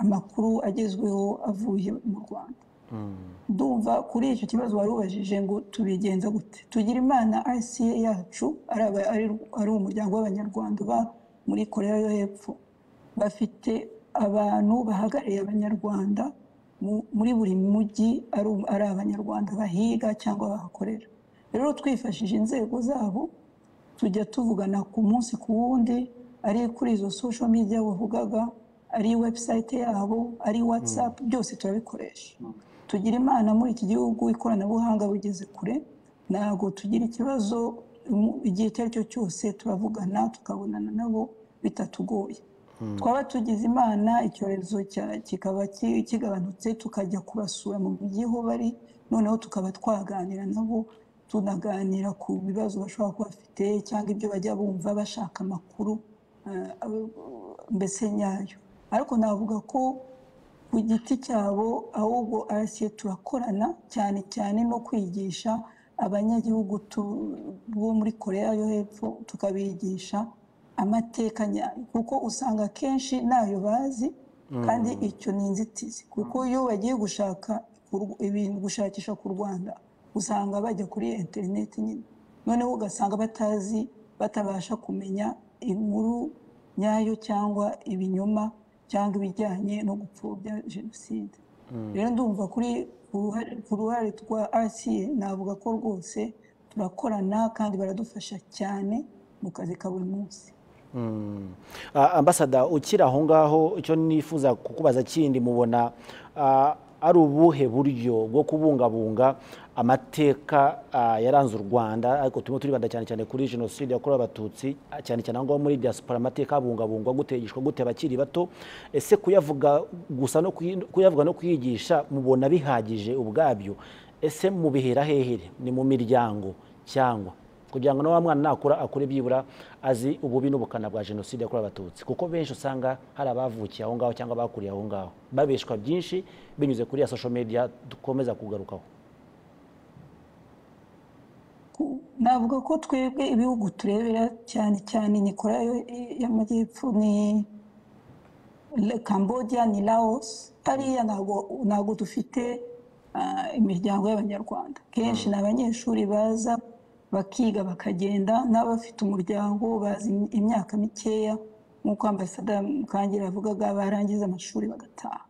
amakuru agezweho avuye mu rwanda ndumva kuri icyo kibazo wari ubajije ngo tubigenza gute tugira imana rca yacu ari aba- ari- ari umuryango w'abanyarwanda uba muri korea yo hepfo bafite abantu bahagarariye abanyarwanda mu- muri buri mujyi ari um- ari abanyarwanda bahiga cyangwa bahakorera rero twifashishije inzego zabo tujya tuvugana ku munsi ku wundi ari kuri izo social media wavugaga ari website yabo ari whatsapp byose turabikoresha tugira imana muri iki gihugu ikoranabuhanga bugeze kure ntabwo tugira ikibazo mu- igihe icyo ari cyo cyose turavugana tukabonana nabo bitatugoye twaba tugize imana icyorezo cya- kikaba ki- kigabanutse tukajya kubasura mu mijyi ho bari noneho tukaba twaganira nabo tunaganira ku bibazo bashobora kuba bafite cyangwa ibyo bajya bumva bashaka amakuru eh, mbese nyayo ariko navuga ko ku giti cyabo ahubwo RCA turakorana cyane cyane no kwigisha abanyagihugu tu- bo muri korea yo hepfo tukabigisha amateka nyayo kuko usanga akenshi ntayo bazi kandi icyo ni inzitizi kuko iyo bagiye gushaka ku Rw- ibintu gushakisha ku rwanda usanga bajya kuri interineti nyine noneho ugasanga batazi batabasha kumenya inkuru nyayo cyangwa ibinyoma cyangwa ibijyanye no gupfobya jenoside rero ndumva kuri ku ruhare- ku ruhare rwa rca navuga ko rwose turakorana kandi baradufasha cyane mu kazi ka buri munsi Mm. Ah, ambasada ukiri aho ngaho icyo nifuza kukubaza kindi mubona ah, ari ubuhe buryo bwo kubungabunga amateka ah, yaranze u rwanda ariko turimo turibanda cyane cyane kuri jenoside yakorewe abatutsi ah, cyane cyane aho ngaho muri diaspora amateka abungabungwa gute yigishwa gute abakiri bato ese kuyavuga gusa no kuyi- kuyavuga no kuyigisha mubona bihagije ubwabyo ese mubihera hehere ni mu miryango cyangwa kugira ngo na wa mwana nakura akure byibura azi ububi n'ubukana bwa jenoside yakorewe abatutsi kuko benshi usanga hari abavukiye aho ngaho cyangwa abakuriye aho ngaho babeshwa byinshi binyuze kuri ya social media dukomeza kugarukaho Ku- navuga ko twebwe ibihugu turebera cyane cyane ni korea yo- y'amajyepfo ni Le- cambodia ni laos hariya ntabwo ntabwo dufite ah, imiryango y'abanyarwanda kenshi ni abanyeshuri baza bakiga bakagenda n'abafite umuryango bazi im- imyaka mikeya nk'uko ambasada mukangira yavugaga barangiza amashuri bagataha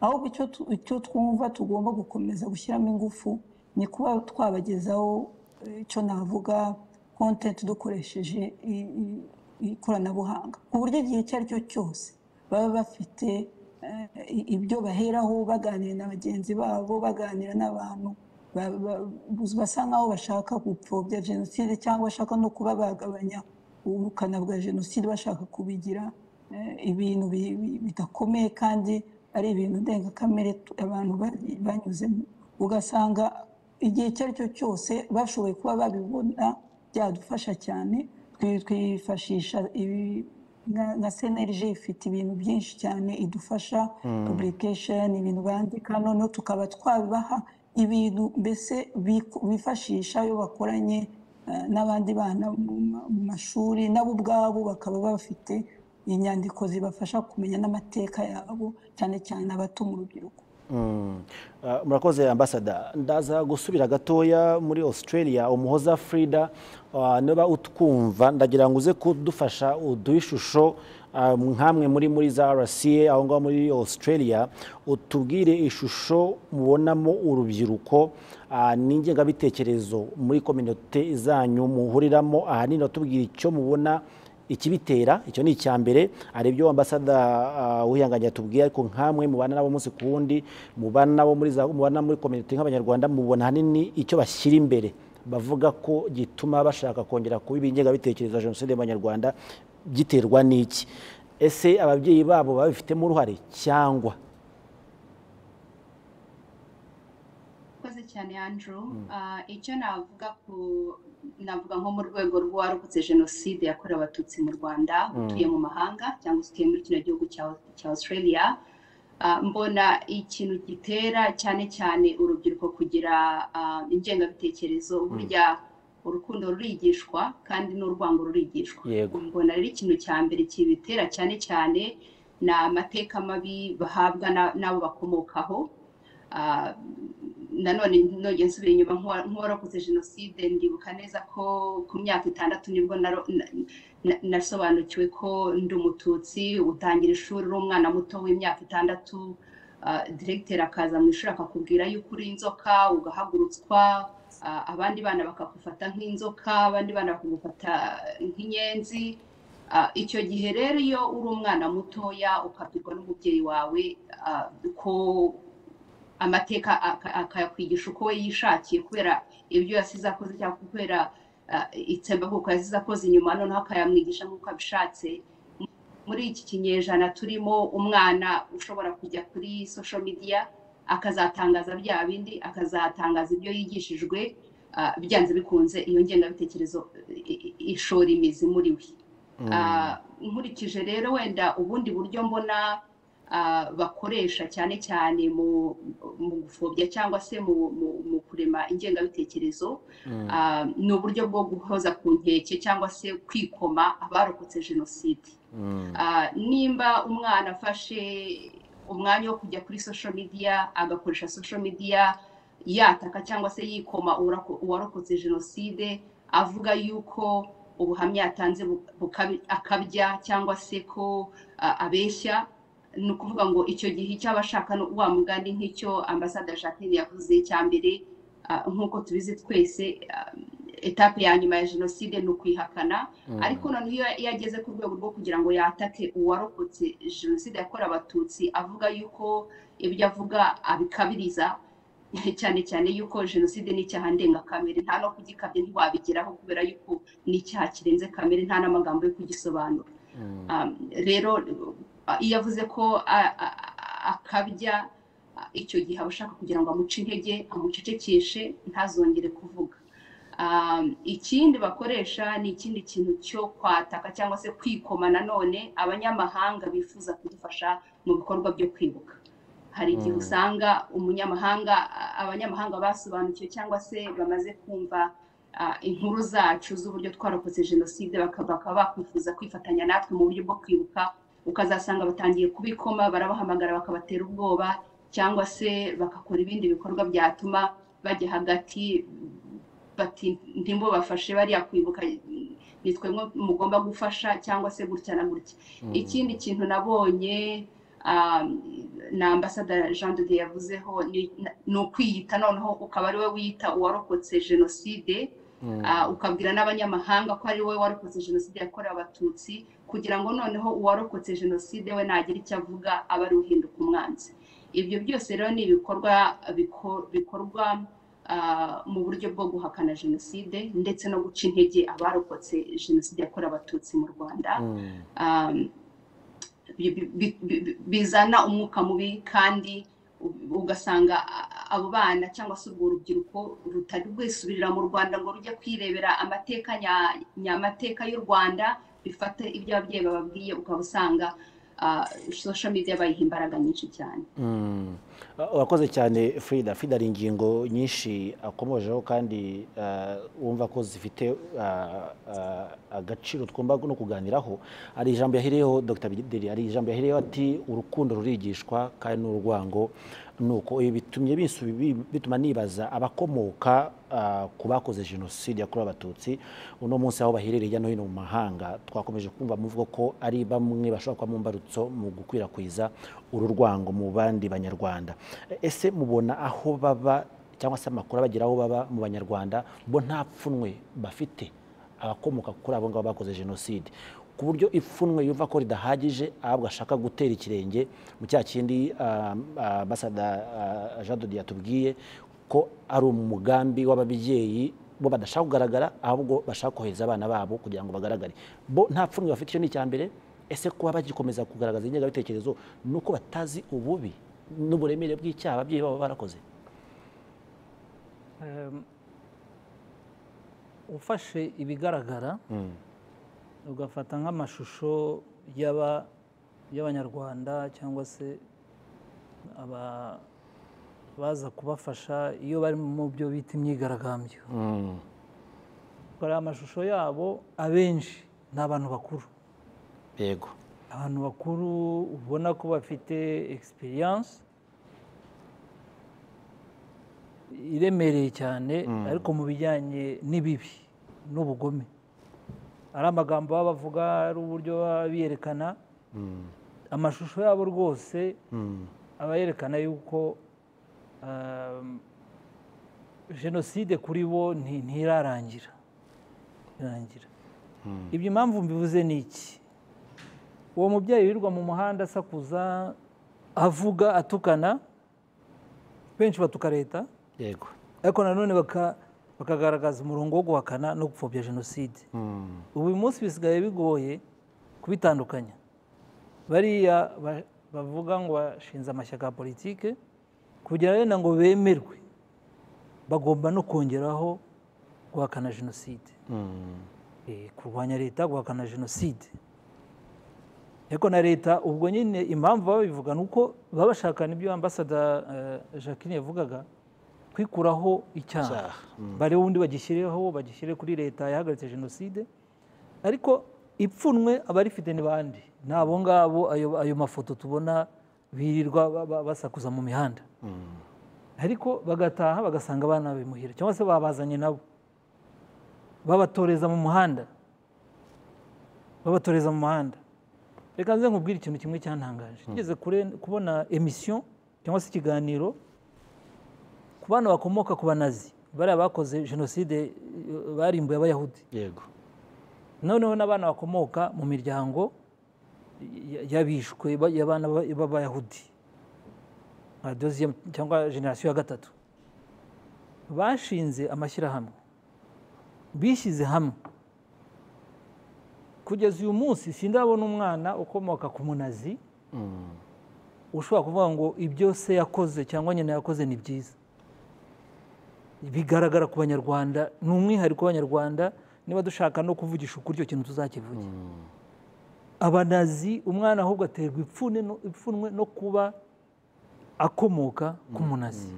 ahubwo icyo tu- icyo twumva tugomba gukomeza gushyiramo ingufu ni kuba twabagezaho eh, icyo navuga kontenti dukoresheje i- i- ikoranabuhanga ku buryo igihe icyo ari cyo cyose baba bafite eh, i- ibyo baheraho baganira na bagenzi babo baganira n'abantu ba- ba- basa nkaho bashaka gupfobya jenoside cyangwa bashaka no kuba bagabanya ubukana bwa jenoside bashaka kubigira eh, ibintu bi- bi- bidakomeye kandi ari ibintu ndengakamere tu- abantu bari- banyuzemo ugasanga igihe icyo ari cyo cyose bashoboye kuba babibona byadufasha cyane Twi- twifashisha ibi- nka- nka senerije ifite ibintu byinshi cyane idufasha publication ibintu bandika noneho tukaba twabibaha ibintu mbese biku- bifashisha iyo bakoranye eh, n'abandi bana mu ma- mu mashuri nabo ubwabo bakaba bafite inyandiko zibafasha kumenya n'amateka yabo cyane cyane abato mu rubyiruko Mm. Ah, murakoze ambasada ndaza gusubira gatoya muri australia umuhoza frida ah, niba utwumva ndagira ngo uze kudufasha uduhe ishusho ah, nk'amwe muri muri za rca aho ngaho muri australia utubwire ishusho mubonamo urubyiruko ah, n'ingengabitekerezo muri kominote zanyu muhuriramo ahanini utubwira icyo mubona ikibitera icyo ni icya mbere hari ibyo ambasada ah, wihanganye atubwiye ariko nkamwe mubana nabo umunsi ku wundi mubana nabo muri za mubana muri community nk'abanyarwanda mubona hanini icyo bashyira imbere bavuga ko gituma bashaka kongera kuba ibingengabitekerezo ya jenoside y'abanyarwanda giterwa n'iki ese ababyeyi babo babifitemo uruhare cyangwa urakoze cyane andrew Ah, icyo navuga ku navuga nko mu rwego rw'uwarokotse jenoside yakorewe abatutsi mu rwanda utuye mu mahanga cyangwa se utuye muri kino gihugu cya cya australia Ah, mbona ikintu gitera cyane cyane urubyiruko kugira ah, ingengabitekerezo burya urukundo rurigishwa kandi n'urwango rurigishwa Yego. mbona rero ikintu cya mbere kibitera cyane cyane ni amateka mabi bahabwa na- n'abo bakomokaho Ah, nanone nongeye nsubira inyuma nk'uwa- nk'uwarakoze jenoside ndibuka neza ko ku myaka itandatu nibwo naro- na- na- nasobanukiwe ko ndi umututsi utangira ishuri uri umwana muto w'imyaka itandatu ah, diregiteri akaza mu ishuri akakubwira yuko uri inzoka ugahagurutswa ah, abandi bana bakakufata nk'inzoka abandi bana bakagufata nk'inyenzi Ah, icyo gihe rero iyo uri umwana mutoya ukabwirwa n'umubyeyi wawe ah, ko amateka aka- akayakwigisha uko we yishakiye kubera ibyo yasize akoze cyangwa kubera ah, itsembabwoko yasize akoze inyuma noneho akayamwigisha nk'uko abishatse muri iki kinyejana turimo umwana ushobora kujya kuri sosho midiya akazatangaza bya bindi akazatangaza ibyo yigishijwe ah, byanze bikunze iyo ngengabitekerezo i- i- ishora imizi muri we Ah, nkurikije rero wenda ubundi buryo mbona ah, bakoresha cyane cyane mu mu gupfobya cyangwa se mu mu- mu kurema ingengabitekerezo ah, ni uburyo bwo guhoza ku nkeke cyangwa se kwikoma abarokotse jenoside Ah, nimba umwana afashe umwanya wo kujya kuri social media agakoresha social media yataka cyangwa se yikoma uwarako- uwarokotse jenoside avuga yuko ubuhamya yatanze bu- bukabi- akabya cyangwa se ko ah, abeshya ni ukuvuga ngo icyo gihe icyo aba ashaka ni wa mugani nk'icyo ambasada jacqueline yavuze cya mbere ah, nk'uko tubizi twese ah, etape ya nyuma ya jenoside ni ukwihakana ariko noneho iyo iyo ageze ku rwego rwo kugira ngo yatake uwarokotse jenoside yakorewe abatutsi avuga yuko ibyo avuga abikabiriza cyane cyane yuko jenoside ni icyaha ndengakamere nta no kugikabya ntiwabigeraho kubera yuko ni icyaha kirenze kamere nta n'amagambo yo kugisobanura Um, rero uh, iyo avuze ko a- a- a- akabya uh, icyo gihe aba ashaka kugira ngo amuce intege amucecekeshe ntazongere kuvuga Um, ikindi bakoresha ni ikindi kintu cyo kwataka cyangwa se kwikoma nanone abanyamahanga bifuza kudufasha mu bikorwa byo kwibuka hari igihe usanga umunyamahanga a- abanyamahanga basobanukiwe cyangwa se bamaze kumva ah, inkuru zacu z'uburyo twarokotse jenoside baka- bakaba bakwifuza kwifatanya natwe mu buryo bwo kwibuka ukazasanga batangiye kubikoma barabahamagara bakabatera ubwoba cyangwa se bagakora ibindi bikorwa byatuma bajya hagati bati ntimbo bafashe bariya kwibuka ni twemwe mugomba gufasha cyangwa se gutya na gutya ikindi kintu nabonye um, na ambasada jean de Dieu yavuzeho ni- na- ni ukwiyita noneho ukaba ari we wiyita uwarokotse jenoside ah, ukabwira n'abanyamahanga ko ari we warokotse jenoside yakorewe abatutsi kugira ngo noneho uwarokotse jenoside we nagira icyo avuga aba ari uhinduka umwanzi ibyo byose rero ni ibikorwa biko- bikorwa ah, mu buryo bwo guhakana jenoside ndetse no guca intege abarokotse jenoside yakorewe abatutsi mu rwanda Um, bi- bi- bi- bizana umwuka mubi kandi u- ugasanga a- abo bana cyangwa se urwo rubyiruko rutari rwisubirira mu rwanda ngo rujye kwirebera amateka nya- nyamateka y'u rwanda bifate ibyo ababyeyi bababwiye ukaba usanga ah, social media bayiha imbaraga nyinshi cyane Mm. Ah, urakoze cyane frida frida hari ingingo nyinshi akomojeho kandi ah, wumva ko zifite ah, ah, agaciro twumva no kuganiraho hari ijambo yahiriyeho dr bideri hari ijambo yahiriyeho ati urukundo rurigishwa kandi n'urwango nuko ibi bitumye bisu- bi- bituma nibaza abakomoka ah, ku bakoze jenoside yakorewe abatutsi uno munsi aho baherereye hirya no hino mu mahanga twakomeje kumva muvuga ko ari bamwe bashobora kuba mu mbarutso mu gukwirakwiza uru rwango mu bandi banyarwanda E- ese mubona aho baba cyangwa se amakuru abagera aho baba mu banyarwanda bo nta pfunwe bafite abakomoka kuri abo ngabo bakoze jenoside ku buryo ipfunwe yumva ko ridahagije ahubwo ashaka gutera ikirenge mu cya kindi ah, ah, basada ah, jean dodi yatubwiye ko ari umugambi w'ababyeyi bo badashaka kugaragara ahubwo bashaka kohereza abana babo kugira ngo bagaragare bo nta pfunwe bafite icyo ni icya mbere ese kuba bagikomeza kugaragaza ingengabitekerezo ni uko batazi ububi n'uburemere bw'icyaha ababyeyi babo barakoze Em, ufashe ibigaragara ugafata nk'amashusho y'aba- y'abanyarwanda cyangwa se aba- baza kubafasha iyo bari mu byo bita imyigaragambyo hari amashusho yabo abenshi ni abantu bakuru yego abantu bakuru ubona ko bafite egisperiyanse iremereye cyane ariko mu bijyanye n'ibibi n'ubugome ari amagambo baba bavuga ari uburyo baba biyerekana amashusho yabo rwose aba yerekana yuko um, jenoside kuri bo nti- ntirarangira irarangira ibyo impamvu mbivuze ni iki uwo mubyeyi wirirwa mu muhanda asakuza avuga atukana benshi batuka leta yego ariko nanone baka- bakagaragaza umurongo wo guhakana no gupfobya jenoside ubu uyu munsi bisigaye bigoye kubitandukanya bariya ba- bavuga ngo bashinze amashyaka ya politike kugira wenda ngo bemerwe bagomba no kongeraho guhakana jenoside Eh, kurwanya leta guhakana jenoside ariko na leta ubwo nyine impamvu baba babivuga ni uko baba bashakana ibyo ambasada eh, jacqueline yavugaga kwikuraho icyaha Icyaha, bare wundi bagishyireho bagishyire kuri leta yahagaritse jenoside ariko ipfunwe abarifite ni bande ni abo ngabo ayo- ayo mafoto tubona birirwa ba- ba- basakuza mu mihanda ariko bagataha bagasanga abana babimuhira cyangwa se babazanye nabo babatoreza mu muhanda babatoreza mu muhanda reka nze nkubwire ikintu kimwe cyantangaje ngeze kubona emisiyo cyangwa se ikiganiro ku bana bakomoka ku banazi bariya bakoze jenoside eh, barimbuye abayahudi yego noneho n'abana bakomoka mu miryango ya- y'abishwe ba- y'abana ba- b'abayahudi nka deuxième cyangwa generasiyo ya gatatu bashinze amashyirahamwe bishyize hamwe kugeza uyu munsi sindabona umwana ukomoka ku munazi ushobora kuvuga ngo ibyo se yakoze cyangwa nyina yakoze ni byiza bigaragara ku banyarwanda ni umwihariko w'abanyarwanda niba dushaka no kuvugisha ukuri icyo kintu tuzakivuge abanazi umwana ahubwo aterwa ipfunwe no- ipfunwe no kuba akomoka ku munazi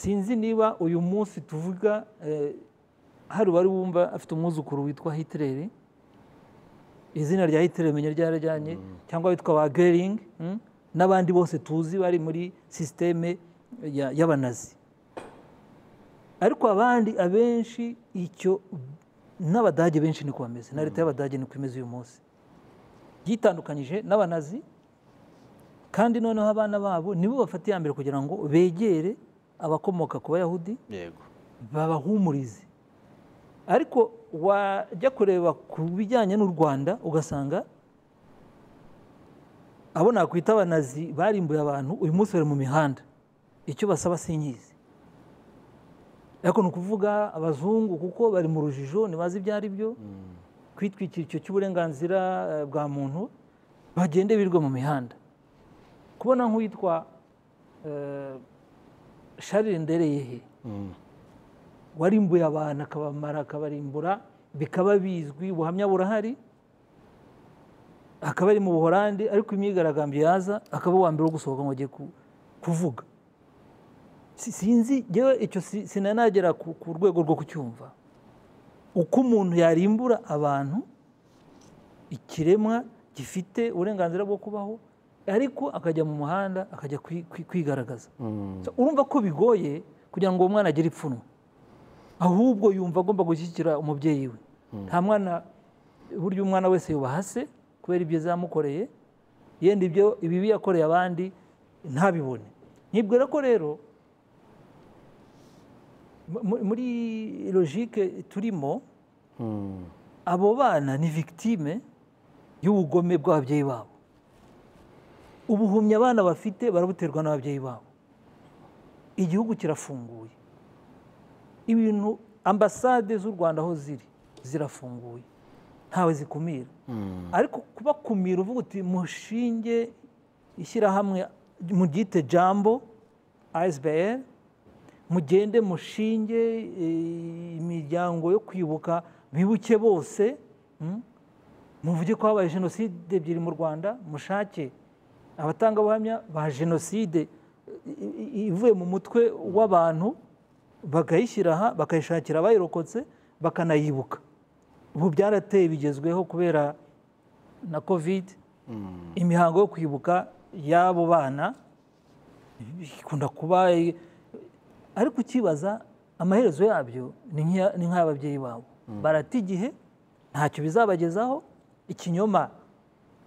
sinzi niba uyu munsi tuvuga eh, hari uwari wumva afite umwuzukuru witwa hitireri izina rya hitler menya ryarajyanye cyangwa witwa ba gering mm, n'abandi bose tuzi bari muri sisiteme ya- y'abanazi ariko abandi abenshi icyo n'abadage benshi niko bameze na leta y'abadage niko imeze uyu munsi yitandukanyije n'abanazi kandi noneho abana babo nibo bafata iya mbere kugira ngo begere abakomoka ku bayahudi yego babahumurize ariko wajya kureba ku bijyanye n'u rwanda ugasanga abo nakwita abanazi barimbuye abantu uyu munsi bari mu mihanda icyo basaba sinkizi ariko ni ukuvuga abazungu kuko bari mu rujijo ntibazi ibyo ari byo kwitwikira icyo cy'uburenganzira eh, bwa muntu bagende birirwa mu mihanda kubona nk'uwitwa eh, Charles Ndereyehe warimbuye abantu akabamara akabarimbura bikaba bizwi ubuhamya burahari akaba ari mu buhorandi ariko imyigaragambyo yaza akaba uwa mbere wo gusohoka ngo agiye ku- kuvuga Si- sinzi yewe icyo si- sinanagera ku ku rwego rwo kucyumva uko umuntu yarimbura abantu ikiremwa gifite uburenganzira bwo kubaho ariko akajya mu muhanda akajya kwi- kwi- kwigaragaza So, urumva ko bigoye kugira ngo uwo mwana agire ipfunwe ahubwo yumva agomba gushyigikira umubyeyi we nta mwana burya umwana wese yubaha se kubera ibyo zamukoreye yenda ibyo ibibi yakoreye abandi ntabibone nkibwira ko rero mu- mu- muri logike turimo abo bana ni victime y'ubugome bw'ababyeyi babo ubuhumyi abana bafite barabuterwa n'ababyeyi babo igihugu kirafunguye ibintu ambasade z'u rwanda aho ziri zirafunguye ntawe zikumira ariko kubakumira uvuga uti mushinge ishyirahamwe muryite jambo asbl mugende mushinge eh, imiryango yo kwibuka bibuke bose mm, muvuge ko habaye jenoside ebyiri mu rwanda mushake abatangabuhamya ba jenoside i- i- ivuye mu mutwe w'abantu bakayishyira aha bakayishakira abayirokotse bakanayibuka ubu byarateye bigezweho kubera na kovide imihango yo kwibuka y'abo bana ikunda kuba ariko ukibaza amaherezo yabyo ni nk'iya- ni nk'ay'ababyeyi babo barata igihe ntacyo bizabagezaho ikinyoma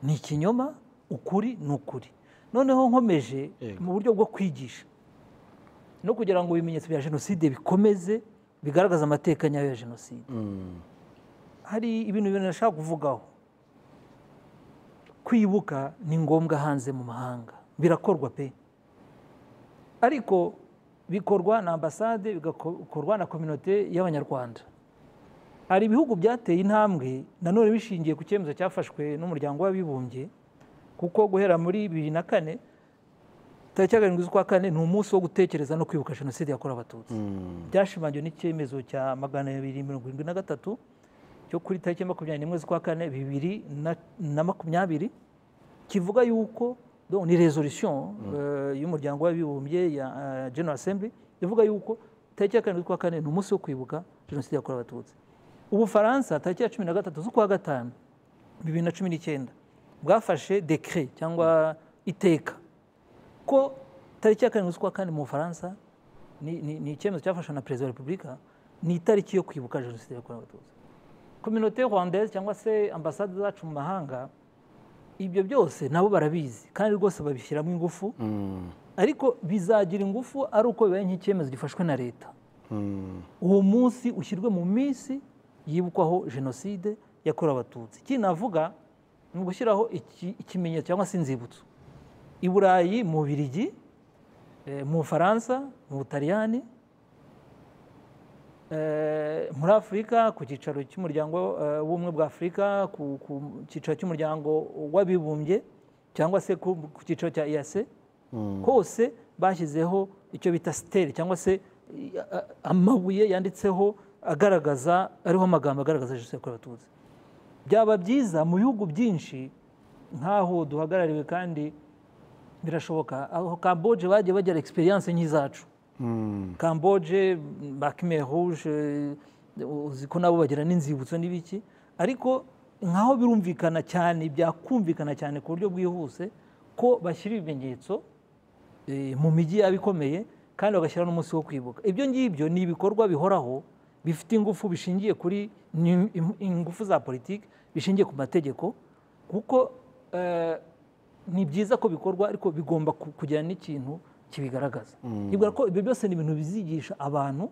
ni ikinyoma ukuri ni ukuri noneho nkomeje Yego. mu buryo bwo kwigisha no kugira ngo ibimenyetso bya jenoside bikomeze bigaragaza amateka nyayo ya jenoside hari ibintu bibiri nashaka kuvugaho kwibuka ni ngombwa hanze mu mahanga birakorwa pe ariko bikorwa na ambasade bigakorwa na kominote y'abanyarwanda hari ibihugu byateye intambwe nanone bishingiye ku cyemezo cyafashwe n'umuryango w'abibumbye kuko guhera muri bibiri na kane tariki ya karindwi z'ukwa kane ni umunsi wo gutekereza no kwibuka jenoside yakorewe abatutsi byashimangiwe n'icyemezo cya magana abiri mirongo irindwi na gatatu cyo kuri tariki ya makumyabiri n'imwe z'ukwa kane bibiri na- na makumyabiri kivuga yuko donc ni resolution euh, y'umuryango w'abibumbye ya euh, General Assembly ivuga yuko tariki ya karindwi z'ukwa kane ni umunsi wo kwibuka jenoside yakorewe abatutsi ubufaransa tariki ya cumi na gatatu z'ukwa gatanu bibiri na cumi n'icyenda bwafashe dekire cyangwa iteka ko tariki ya karindwi z'ukwa kane mu bufaransa ni- ni ni icyemezo cyafashwe na perezida wa repubulika ni itariki yo kwibuka jenoside yakorewe abatutsi kominote rwandaise cyangwa se ambasade zacu mu mahanga ibyo byose nabo barabizi kandi rwose babishyiramo ingufu ariko bizagira ingufu ari uko bibaye nk'icyemezo gifashwe na leta uwo munsi ushyirwe mu minsi yibukwaho jenoside yakorewe abatutsi ikindi navuga ni ugushyiraho iki- ikimenyetso cyangwa se inzibutso i burayi mu birigi mu bufaransa mu butaliyani eh, muri afurika ku cyicaro cy'umuryango eh, w'ubumwe bwa afurika ku ku cyicaro cy'umuryango w'abibumbye cyangwa se ku ku cyicaro cya eyase hose bashyizeho icyo bita siteri cyangwa se i- a- a- amabuye yanditseho agaragaza ariho amagambo agaragaza jenoside yakorewe abatutsi byaba byiza mu bihugu byinshi nk'aho duhagarariwe kandi birashoboka aho kamboje bagiye bagira egisperiyanse nk'izacu kamboje bakime rouge eh, uzi ko nabo bagira n'inzibutso n'ibiki ariko nkaho birumvikana cyane byakumvikana cyane ku buryo bwihuse ko bashyira ibimenyetso eh, mu mijyi yaba ikomeye kandi bagashyira n'umunsi wo kwibuka ibyo ngibyo ni ibikorwa bihoraho bifite ingufu bishingiye kuri ni im- ingufu za politiki bishingiye ku mategeko kuko eh, ni byiza ko bikorwa ariko bigomba ku- kugira n'ikintu kibigaragaza nibwira ko ibyo byose ni ibintu bizigisha abantu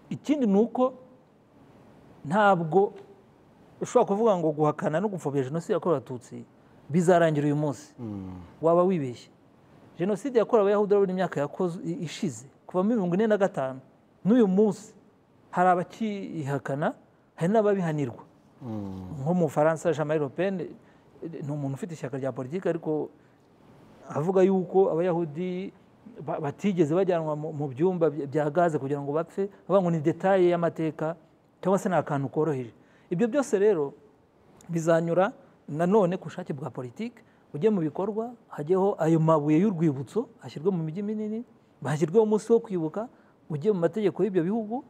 ikindi ni uko ntabwo ushobora kuvuga ngo guhakana no gupfobya jenoside yakorewe abatutsi bizarangira uyu munsi waba wibeshye jenoside yakorewe abayahudi urabona imyaka yakoze i- ishize kuva muri mirongo ine na gatanu n'uyu munsi hari abakihakana hari n'ababihanirwa nko mu faransa jamari ropeni ni umuntu ufite ishyaka rya politiki ariko avuga yuko abayahudi ba- batigeze bajyanwa mu- mu byumba by- bya gaze kugira ngo bapfe avuga ngo ni detaye y'amateka cyangwa se ni akantu koroheje ibyo byose rero bizanyura nanone ku bushake bwa politiki ujye mu bikorwa hajyeho ayo mabuye y'urwibutso ashyirwe mu mijyi minini hashyirweho umunsi wo kwibuka ujye mu mategeko y'ibyo bihugu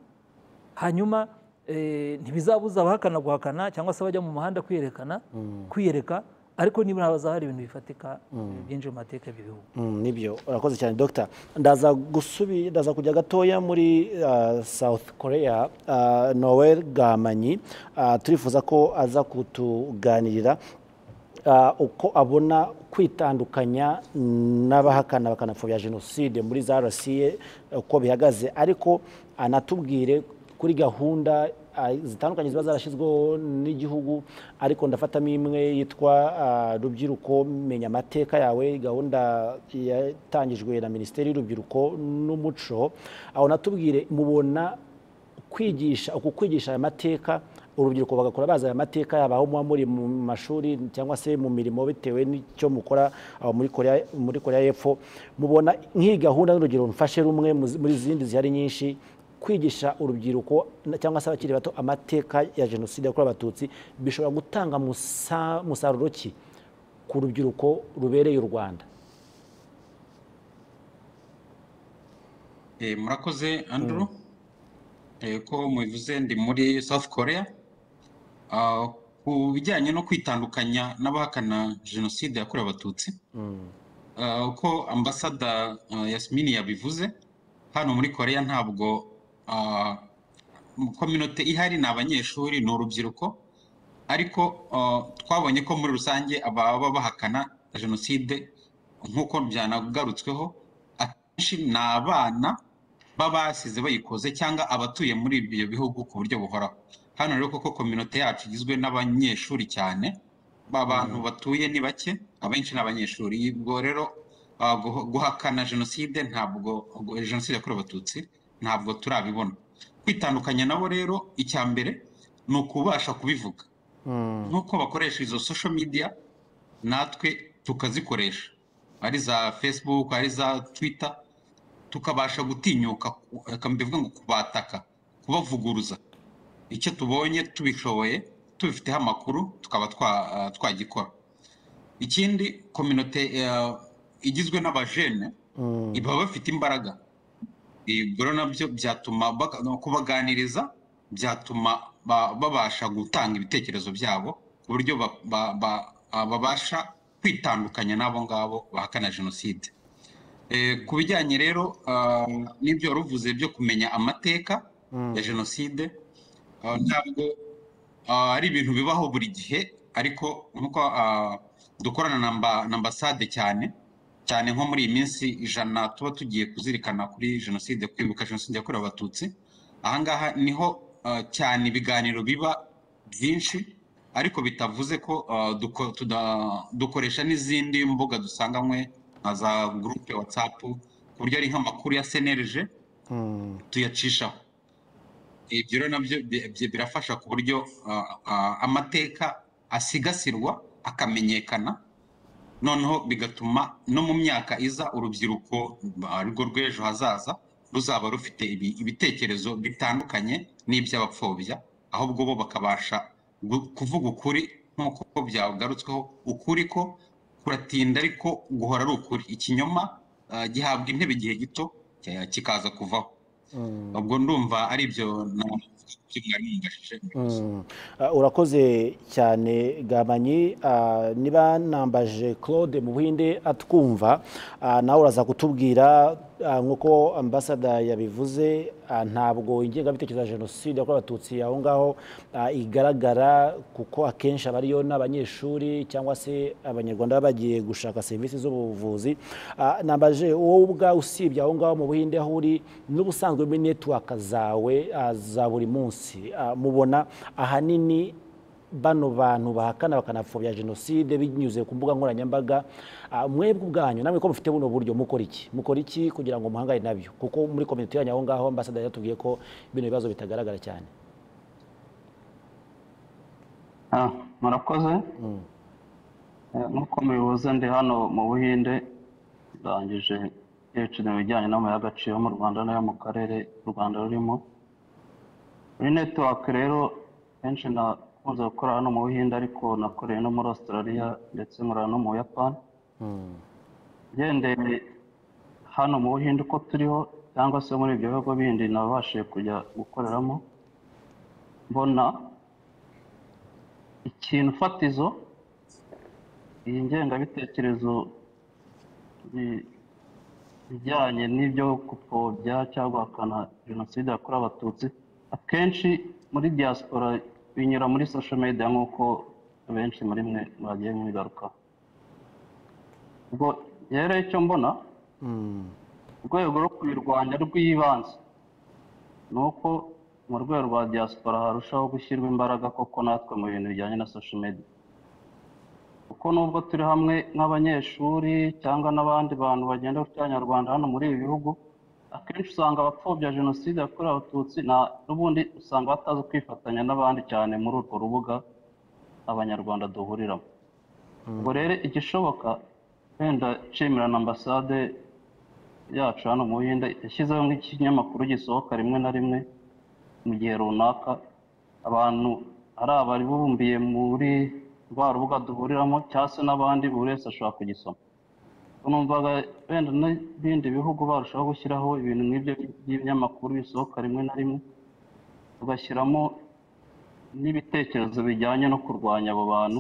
hanyuma eh, ntibizabuza abahakana guhakana cyangwa se abajya mu muhanda kwiyerekana kwiyereka ariko nibura haza hari ibintu bifatika byinshi mu mateka y'ibyo bihugu Mm, nibyo urakoze cyane dogita ndaza gusubi ndaza kujya gatoya muri ah, south korea uh, noel gamanyi ah, turifuza ko aza kutuganirira ah, uko abona kwitandukanya n'abahakana bakanapfobya jenoside muri za rca uko bihagaze ariko anatubwire kuri gahunda ah, zitandukanye ziba zarashyizweho n'igihugu ariko ndafatamo imwe yitwa ah, rubyiruko menya amateka yawe gahunda yatangijwe na minisiteri y'urubyiruko n'umuco aho natubwire mubona kwigisha uku kwigisha aya mateka urubyiruko bagakora bazi aya mateka yaba aho muba muri mu mashuri cyangwa se mu mirimo bitewe n'icyo mukora aho muri korea muri korea y'epfo mubona nk'iyi gahunda n'urugero mfashe rumwe mu zi- muri zindi zihari nyinshi kwigisha urubyiruko na- cyangwa se abakiri bato amateka ya jenoside yakorewe abatutsi bishobora gutanga musa- musaruro ki ku rubyiruko rubereye u rwanda Eh, murakoze andrew Eh, ko mubivuze ndi muri south korea Ah, ku bijyanye no kwitandukanya n'abahakana jenoside yakorewe abatutsi Ah, uko ambasada ah, yasimini yabivuze hano muri korea ntabwo ah, kominote ihari ni abanyeshuri ni urubyiruko ariko ah, twabonye ko muri rusange ababa bahakana jenoside nk'uko byanagarutsweho akenshi ni abana b'abasize bayikoze cyangwa abatuye muri ibyo bihugu ku buryo buhoraho hano rero koko kominote yacu igizwe n'abanyeshuri cyane abantu batuye ni bake abenshi ni abanyeshuri ubwo rero ah, guh- guhakana jenoside ntabwo ubwo jenoside yakorewe abatutsi ntabwo turabibona kwitandukanya nabo rero icya mbere ni ukubasha kubivuga nk'uko bakoresha izo social media natwe tukazikoresha ari za facebook ari za twitter tukabasha gutinyuka ku- reka mbivuge ngo kubataka kubavuguruza icyo tubonye tubishoboye tubifiteho amakuru tukaba twa- ah, twagikora ikindi kominote igizwe n'abajene baba bafite imbaraga Ibyo rero nabyo byatuma baga- no kubaganiriza byatuma ba- babasha gutanga ibitekerezo byabo ku buryo ba- ba- ba- ah, babasha kwitandukanya n'abo ngabo bahakana jenoside Eh, ku bijyanye rero ah, n'ibyo wari uvuze byo kumenya amateka ya jenoside ah, ntabwo ah, ari ibintu bibaho buri gihe ariko nk'uko ah, dukorana na mba- na ambasade cyane cyane nko muri iyi minsi ijana tuba tugiye kuzirikana kuri jenoside kwibuka jenoside yakorewe abatutsi ahangaha niho ah, cyane ibiganiro biba byinshi ariko bitavuze ko ah, duko- tuda- dukoresha n'izindi mbuga dusanganywe nka za gurupe watsapu ku buryo ari nk'amakuru ya senerije tuyacishaho ibyo rero nabyo bi- bi- birafasha ku buryo ah, ah, amateka asigasirwa akamenyekana noneho bigatuma no mu myaka iza urubyiruko ah, rwo rw'ejo hazaza ruzaba rufite ibi- ibitekerezo bitandukanye n'iby'abapfobya ahubwo bo bakabasha gu- kuvuga ukuri nk'uko byagarutsweho ukuri ko kuratinda ariko guhora ari ukuri ikinyoma ah, gihabwa intebe igihe gito eh, kikaza kuvaho ubwo ndumva ari ibyo na- byo mwari mungashije murakoze. Mm. Ah, urakoze cyane gabanyi Ah, niba nambaje claude mu buhinde atwumva ah, nawe uraza kutubwira ah, nk'uko ambasada yabivuze ah, ntabwo ingengabitekerezo ya jenoside yakorewe abatutsi aho ngaho ah, igaragara kuko akenshi aba ariyo n'abanyeshuri cyangwa se abanyarwanda baba bagiye gushaka serivisi z'ubuvuzi Ah, nambaje wowe ubwawe usibye aho ngaho mu buhinde aho uri n'ubusanzwe muri netiwaka zawe ah, za buri munsi Ah, mubona ahanini bano bantu bahakana bakanapfobya jenoside binyuze ku mbuga nkoranyambaga Ah, mwebwe ubwanyu namwe ko mufite buno buryo mukora iki mukora iki kugira ngo muhangane nabyo kuko muri komite yanyu aho ngaho ambasada yatubwiye ko bino bibazo bitagaragara cyane Ah, murakoze Eh, nk'uko mubivuze ndi hano mu buhinde ndangije PhD mu bijyanye n'amabuye y'agaciro mu rwanda n'ayo mu karere u rwanda rurimo muri netiwake rero kenshi nakunze gukora hano mu buhinde ariko nakoreye no muri australia ndetse nkora no mu buyapani ngendeye hano mu buhinde uko turiho cyangwa se muri ibyo bihugu bindi nabashije kujya gukoreramo mbona ikintu fatizo iyi ngengabitekerezo bi- bijyanye n'ibyo gupfobya cyangwa guhakana jenoside yakorewe abatutsi akenshi muri diaspora binyura muri social media nk'uko benshi muri mwe mwagiye mwigarukaho ubwo rero icyo mbona urwego rwo kubirwanya rw'ibanze ni uko mu rwego rwa diaspora harushaho gushyirwa imbaraga koko natwe mu bintu bijyanye na social media kuko nubwo turi hamwe nk'abanyeshuri cyangwa n'abandi bantu bagenda gutya nyarwanda hano muri ibi bihugu akenshi usanga abapfobya jenoside yakorewe abatutsi na- n'ubundi usanga batazi kwifatanya n'abandi cyane muri urwo rubuga abanyarwanda duhuriramo ubwo rero igishoboka wenda nshimira na ambasade yacu hano mu buhinde yashyizeho nk'ikinyamakuru gisohoka rimwe na rimwe mu gihe runaka abantu ari abaribumbiye muri rwa rubuga duhuriramo cyangwa se n'abandi buri wese ashobora kugisoma numvaga wenda n'ibindi bihugu barushaho gushyiraho ibintu nk'ibyo by'ibinyamakuru bisohoka rimwe na rimwe tugashyiramo n'ibitekerezo bijyanye no kurwanya abo bantu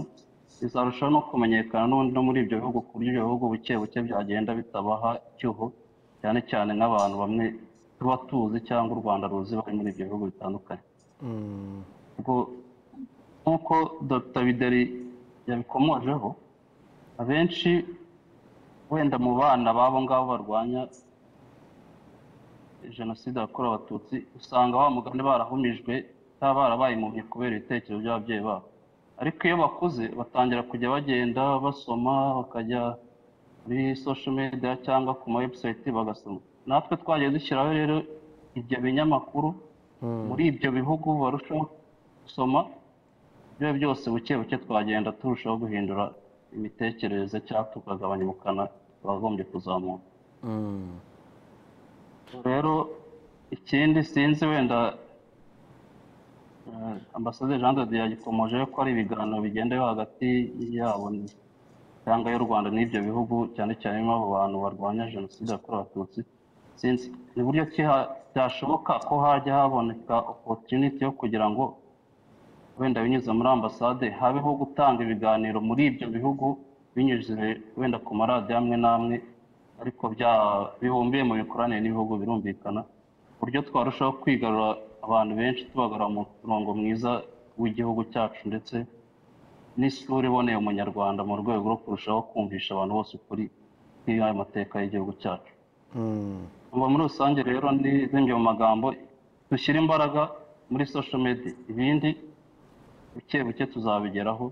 bizarushaho no kumenyekana n'ubundi no muri ibyo bihugu ku buryo ibyo bihugu buke buke byagenda bitabaha icyuho cyane cyane nk'abantu bamwe tuba tuzi cyangwa u rwanda ruzi bari muri ibyo bihugu bitandukanye ubwo nk'uko dr bideri yabikomojeho abenshi wenda mu bana b'abo ngabo barwanya jenoside yakorewe abatutsi usanga wa mugani barahumijwe cyangwa barabaye impumyi kubera ibitekerezo by'ababyeyi babo ariko iyo bakuze batangira kujya bagenda basoma bakajya muri social media cyangwa ku ma website bagasoma natwe twagiye dushyiraho rero ibyo binyamakuru muri ibyo bihugu barushaho gusoma ibyo ari byo byose buke buke twagenda turushaho guhindura imitekerereze cyangwa tukagabanya ubukana bwagombye kuzamuka rero ikindi sinzi wenda eh, ambasaderi jean de dieu yagikomoje ko ari ibiganiro bigenda biba hagati yabo n- cyangwa y'u rwanda n'ibyo bihugu cyane cyane birimo abo bantu barwanya jenoside yakorewe abatutsi sinzi ni buryo ki ha- byashoboka ko hajya haboneka opportunity yo kugira ngo wenda binyuze muri ambasade habeho gutanga ibiganiro muri ibyo bihugu binyuze wenda ku maradiyo amwe n'amwe ariko bya- bibumbiye mu mikoranire n'ibihugu birumvikana ku buryo twarushaho kwigarura abantu benshi tubagarura mu murongo mwiza w'igihugu cyacu ndetse n'isura iboneye umunyarwanda mu rwego rwo kurushaho kumvisha abantu bose ukuri n'ayo mateka y'igihugu cyacu Umva muri rusange rero n'izindi mu magambo dushyire imbaraga muri social media ibindi buke buke tuzabigeraho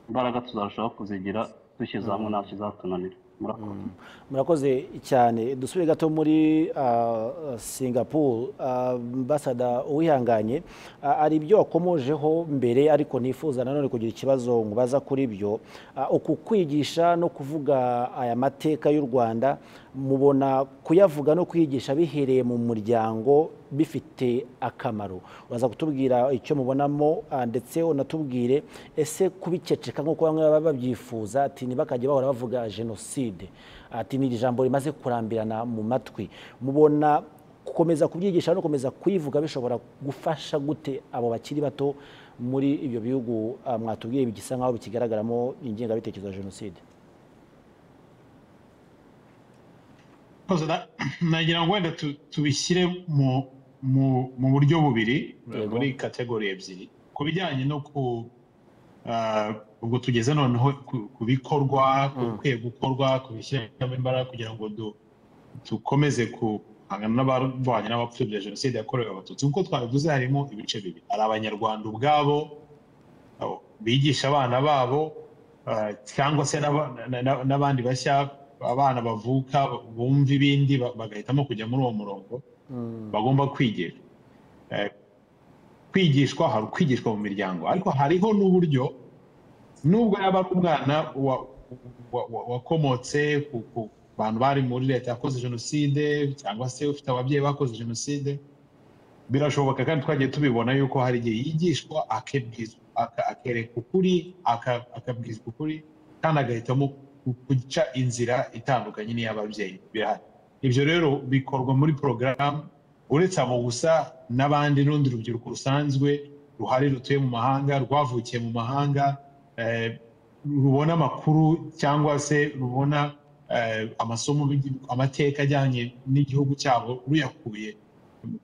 imbaraga tuzarushaho kuzigira dushyize hamwe nta kizatunanira murakoze murakoze cyane dusubire gato muri ah, singapore Ah, ambasada uwihanganye ah, hari ibyo wakomojeho mbere ariko nifuza nanone kugira ikibazo nkubaza kuri byo Ah, uku kwigisha no kuvuga aya mateka y'u rwanda mubona kuyavuga no kwigisha bihereye mu muryango bifite akamaro uraza kutubwira icyo mubonamo ah, ndetse unatubwire ese kubiceceka nk'uko bamwe baba babyifuza ati ntibakajya bahora bavuga jenoside ati ni ijambo rimaze kurambirana mu matwi mubona gukomeza kubyigisha no gukomeza kuyivuga bishobora gufasha gute abo bakiri bato muri ibyo bihugu ah, mwatubwiye bisa nk'aho bikigaragaramo ingengabitekerezo ya jenoside Koze na- nagira ngo wenda tu- tubishyire mu mu mu buryo bubiri Yego. muri kategori ebyiri ku bijyanye no ku ah, ubwo tugeze noneho ku- ku bikorwa ku bikwiye gukorwa kubishyiramo imbaraga kugira ngo du- dukomeze guhangana n'abarwanya n'abapfobya jenoside yakorewe abatutsi nk'uko twabivuze harimo ibice bibiri hari abanyarwanda ubwabo abo bigisha abana babo ah, cyangwa se n'aba- na- na- n'abandi bashya abana bavuka bumva ibindi ba- bagahitamo kujya muri uwo murongo bagomba kwigira Eh, kwigishwa hari ukwigishwa mu miryango ariko hariho n'uburyo nubwo yaba ari umwana wa- wa- wa- wakomotse ku ku bantu bari muri leta yakoze jenoside cyangwa se ufite ababyeyi bakoze jenoside birashoboka kandi twagiye tubibona yuko hari igihe yigishwa akibwizwa aka- akereka ukuri aka- akabwizwa ukuri kandi agahitamo ku- guca inzira itandukanye n'iy'ababyeyi birahari ibyo rero bikorwa muri porogaramu uretse abo gusa n'abandi n'urundi rubyiruko rusanzwe ruhari rutuye mu mahanga rwavukiye mu mahanga eh, rubona amakuru cyangwa se rubona eh, amasomo bigi- amateka ajyanye n'igihugu cyabo ruyakuye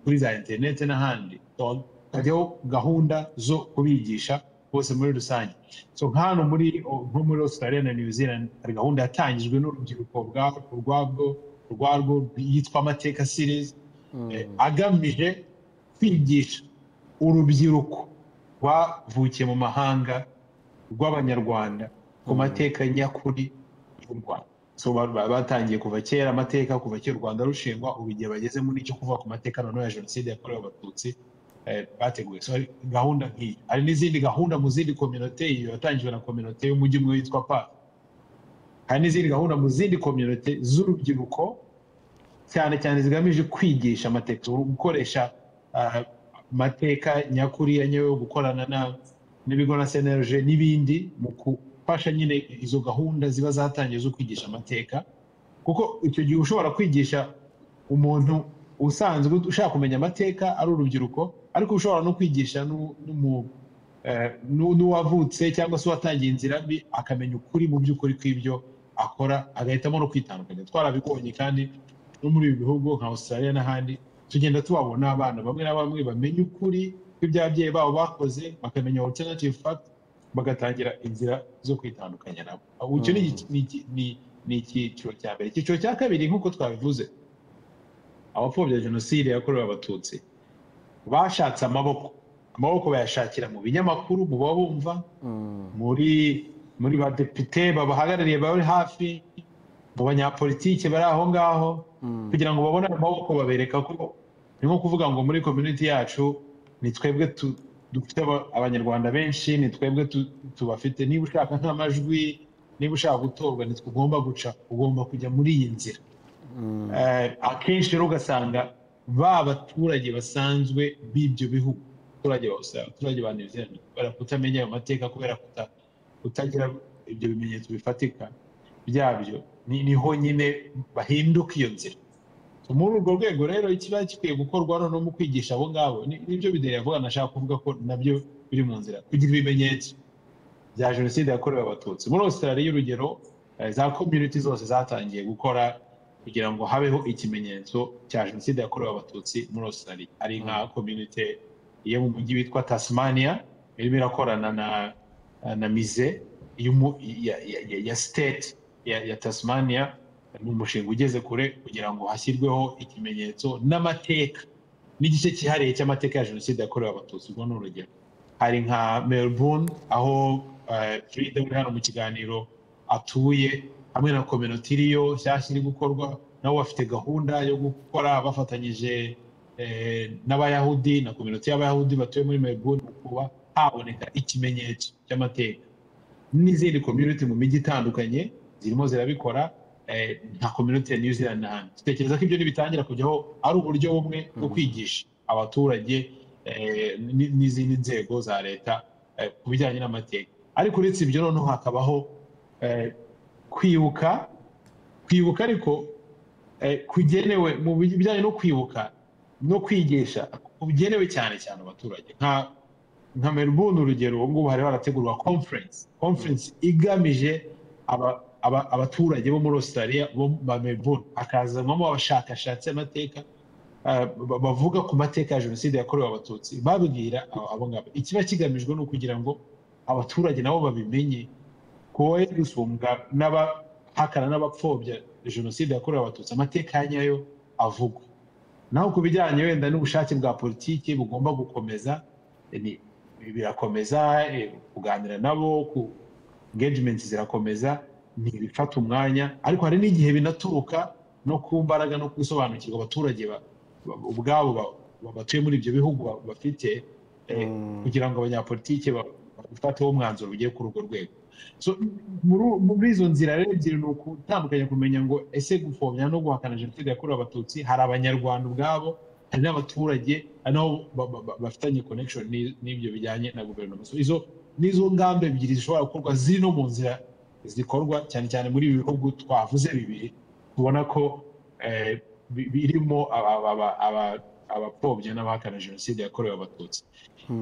kuri za interineti n'ahandi So, hajyaho gahunda zo kubigisha bose muri rusange so nk'ahantu muri nko muri australia na new zealand hari gahunda yatangijwe n'urubyiruko bwa- rwabwo rwarwo yitwa amateka series eh, agamije kwigisha urubyiruko rwavukiye mu mahanga rw'abanyarwanda ku mateka nyakuri y'u rwanda So, ba- ba- batangiye kuva kera amateka kuva kera u rwanda rushingwa ubu igihe bageze muri cyo kuvuga ku mateka noneho ya jenoside yakorewe abatutsi eh, bateguye so hari gahunda nk'iyi hari n'izindi gahunda mu zindi kominote iyo yatangijwe na kominote y'umujyi umwe witwa pa hari n'izindi gahunda mu zindi kominote z'urubyiruko cyane cyane zigamije kwigisha amateka gukoresha ah, amateka nyakuri yanyewe gukorana na- n'ibigo na senerije n'ibindi mu gufasha nyine izo gahunda ziba zatangiye zo kwigisha amateka kuko icyo gihe ushobora kwigisha umuntu usanzwe ushaka kumenya amateka ari urubyiruko ariko ushobora no kwigisha n'u- n'umu- eh, n'u- n'uwavutse cyangwa se uwatangiye inzira mbi akamenya ukuri mu by'ukuri kw'ibyo akora agahitamo no kwitandukanya twarabibonye kandi no muri ibi bihugu nka australia n'ahandi tugenda tubabona abana bamwe na bamwe bamenya ukuri kw'iby'ababyeyi babo bakoze bakamenya alternative fact bagatangira inzira zo kwitandukanya nabo Ubu icyo ni iki- ni iki- ni- ni icyiciro cya mbere icyiciro cya kabiri nk'uko twabivuze abapfobya jenoside yakorewe abatutsi bashatse amaboko amaboko bayashakira mu binyamakuru mu babumva muri muri ba depite babahagarariye bari hafi mu banyapolitike bari aho ngaho kugira ngo babone ayo maboko babereka ko ni nko kuvuga ngo muri community yacu ni twebwe tu- dufite aba- abanyarwanda benshi ni twebwe tu- tubafite niba ushaka nk'amajwi niba ushaka gutorwa ni ugomba guca ugomba kujya muri iyi nzira Eh, akenshi rero ugasanga ba baturage basanzwe b'ibyo bihugu abaturage ba Australia, abaturage ba New Zealand kubera kutamenya ayo mateka kubera kuta- kutagira ibyo bimenyetso bifatika byabyo ni- niho nyine bahinduka iyo nzira So, muri urwo rwego rero ikiba gikwiye gukorwa noneho mu kwigisha abo ngabo ni- nibyo bideri yavuga nashaka kuvuga ko nabyo biri mu nzira kugira ibimenyetso bya jenoside yakorewe abatutsi muri australia urugero eh, za community zose zatangiye gukora kugira ngo habeho ikimenyetso cya jenoside yakorewe abatutsi muri australia ari nka community yo mu mujyi witwa tasmania irimo irakorana na na mize y'umu- ya- ya- ya- ya state ya ya tasmania ni umushinga ugeze kure kugira ngo hashyirweho ikimenyetso n'amateka n'igice cyihariye cy'amateka ya jenoside yakorewe abatutsi ubwo ni urugero hari nka melbourne aho eh, frida uri hano mu kiganiro atuye hamwe na kominote iriyo nshyashya iri gukorwa nabo bafite gahunda yo gukora bafatanyije eh, n'abayahudi na kominote y'abayahudi batuye muri melbourne mu kuba haboneka ikimenyetso cy'amateka n'izindi community mu mijyi itandukanye zirimo zirabikora eh, nka community ya new zealand n'ahandi dutekereza ko ibyo nibitangira kujyaho ari uburyo bumwe bwo kwigisha abaturage eh, n- n'izindi nzego za leta eh, ku bijyanye n'amateka ariko uretse ibyo noneho hakabaho eh, kwibuka kwibuka ariko eh, kugenewe mu bijyanye no kwibuka no kwigisha kugenewe cyane cyane abaturage nka nka Melbourne urugero ubu ngubu hari harategurwa conference conference igamije aba- aba- abaturage bo muri Australia bo ba Melbourne hakazanwamo abashakashatsi amateka eh, ba- bavuga ku mateka ya jenoside yakorewe abatutsi babwira abo abo ngabo ikiba kigamijwe ni ukugira ngo abaturage nabo babimenye kowe gusumbwa n'abahakana n'abapfobya jenoside yakorewe abatutsi amateka ya nyayo avugwa naho ku bijyanye wenda n'ubushake bwa politiki bugomba gukomeza ni- birakomeza eh, kuganira nabo ku engagement zirakomeza ntibifata umwanya ariko hari n'igihe binaturuka no ku mbaraga no gusobanukirwa abaturage ba- ba- ubwabo ba- ba- batuye muri ibyo bihugu ba- bafite kugira ngo abanyapolitike bafateho umwanzuro ugiye kuri urwo rwego So, muri- muri izo nzira rero ebyiri ni ukutandukanya kumenya ngo ese gupfobya no guhakana jenoside yakorewe abatutsi hari abanyarwanda ubwabo hari n'abaturage hari n'abo ba- ba- ba- bafitanye connection n'i- n'ibyo bijyanye na guverinoma So, izo n'izo ngamba ebyiri zishobora gukorwa ziri no mu nzira zikorwa cyane cyane muri ibi bihugu twavuze bibiri tubona ko eh, bi- birimo aba- aba- aba- aba- abapfobya n'abahakana jenoside yakorewe abatutsi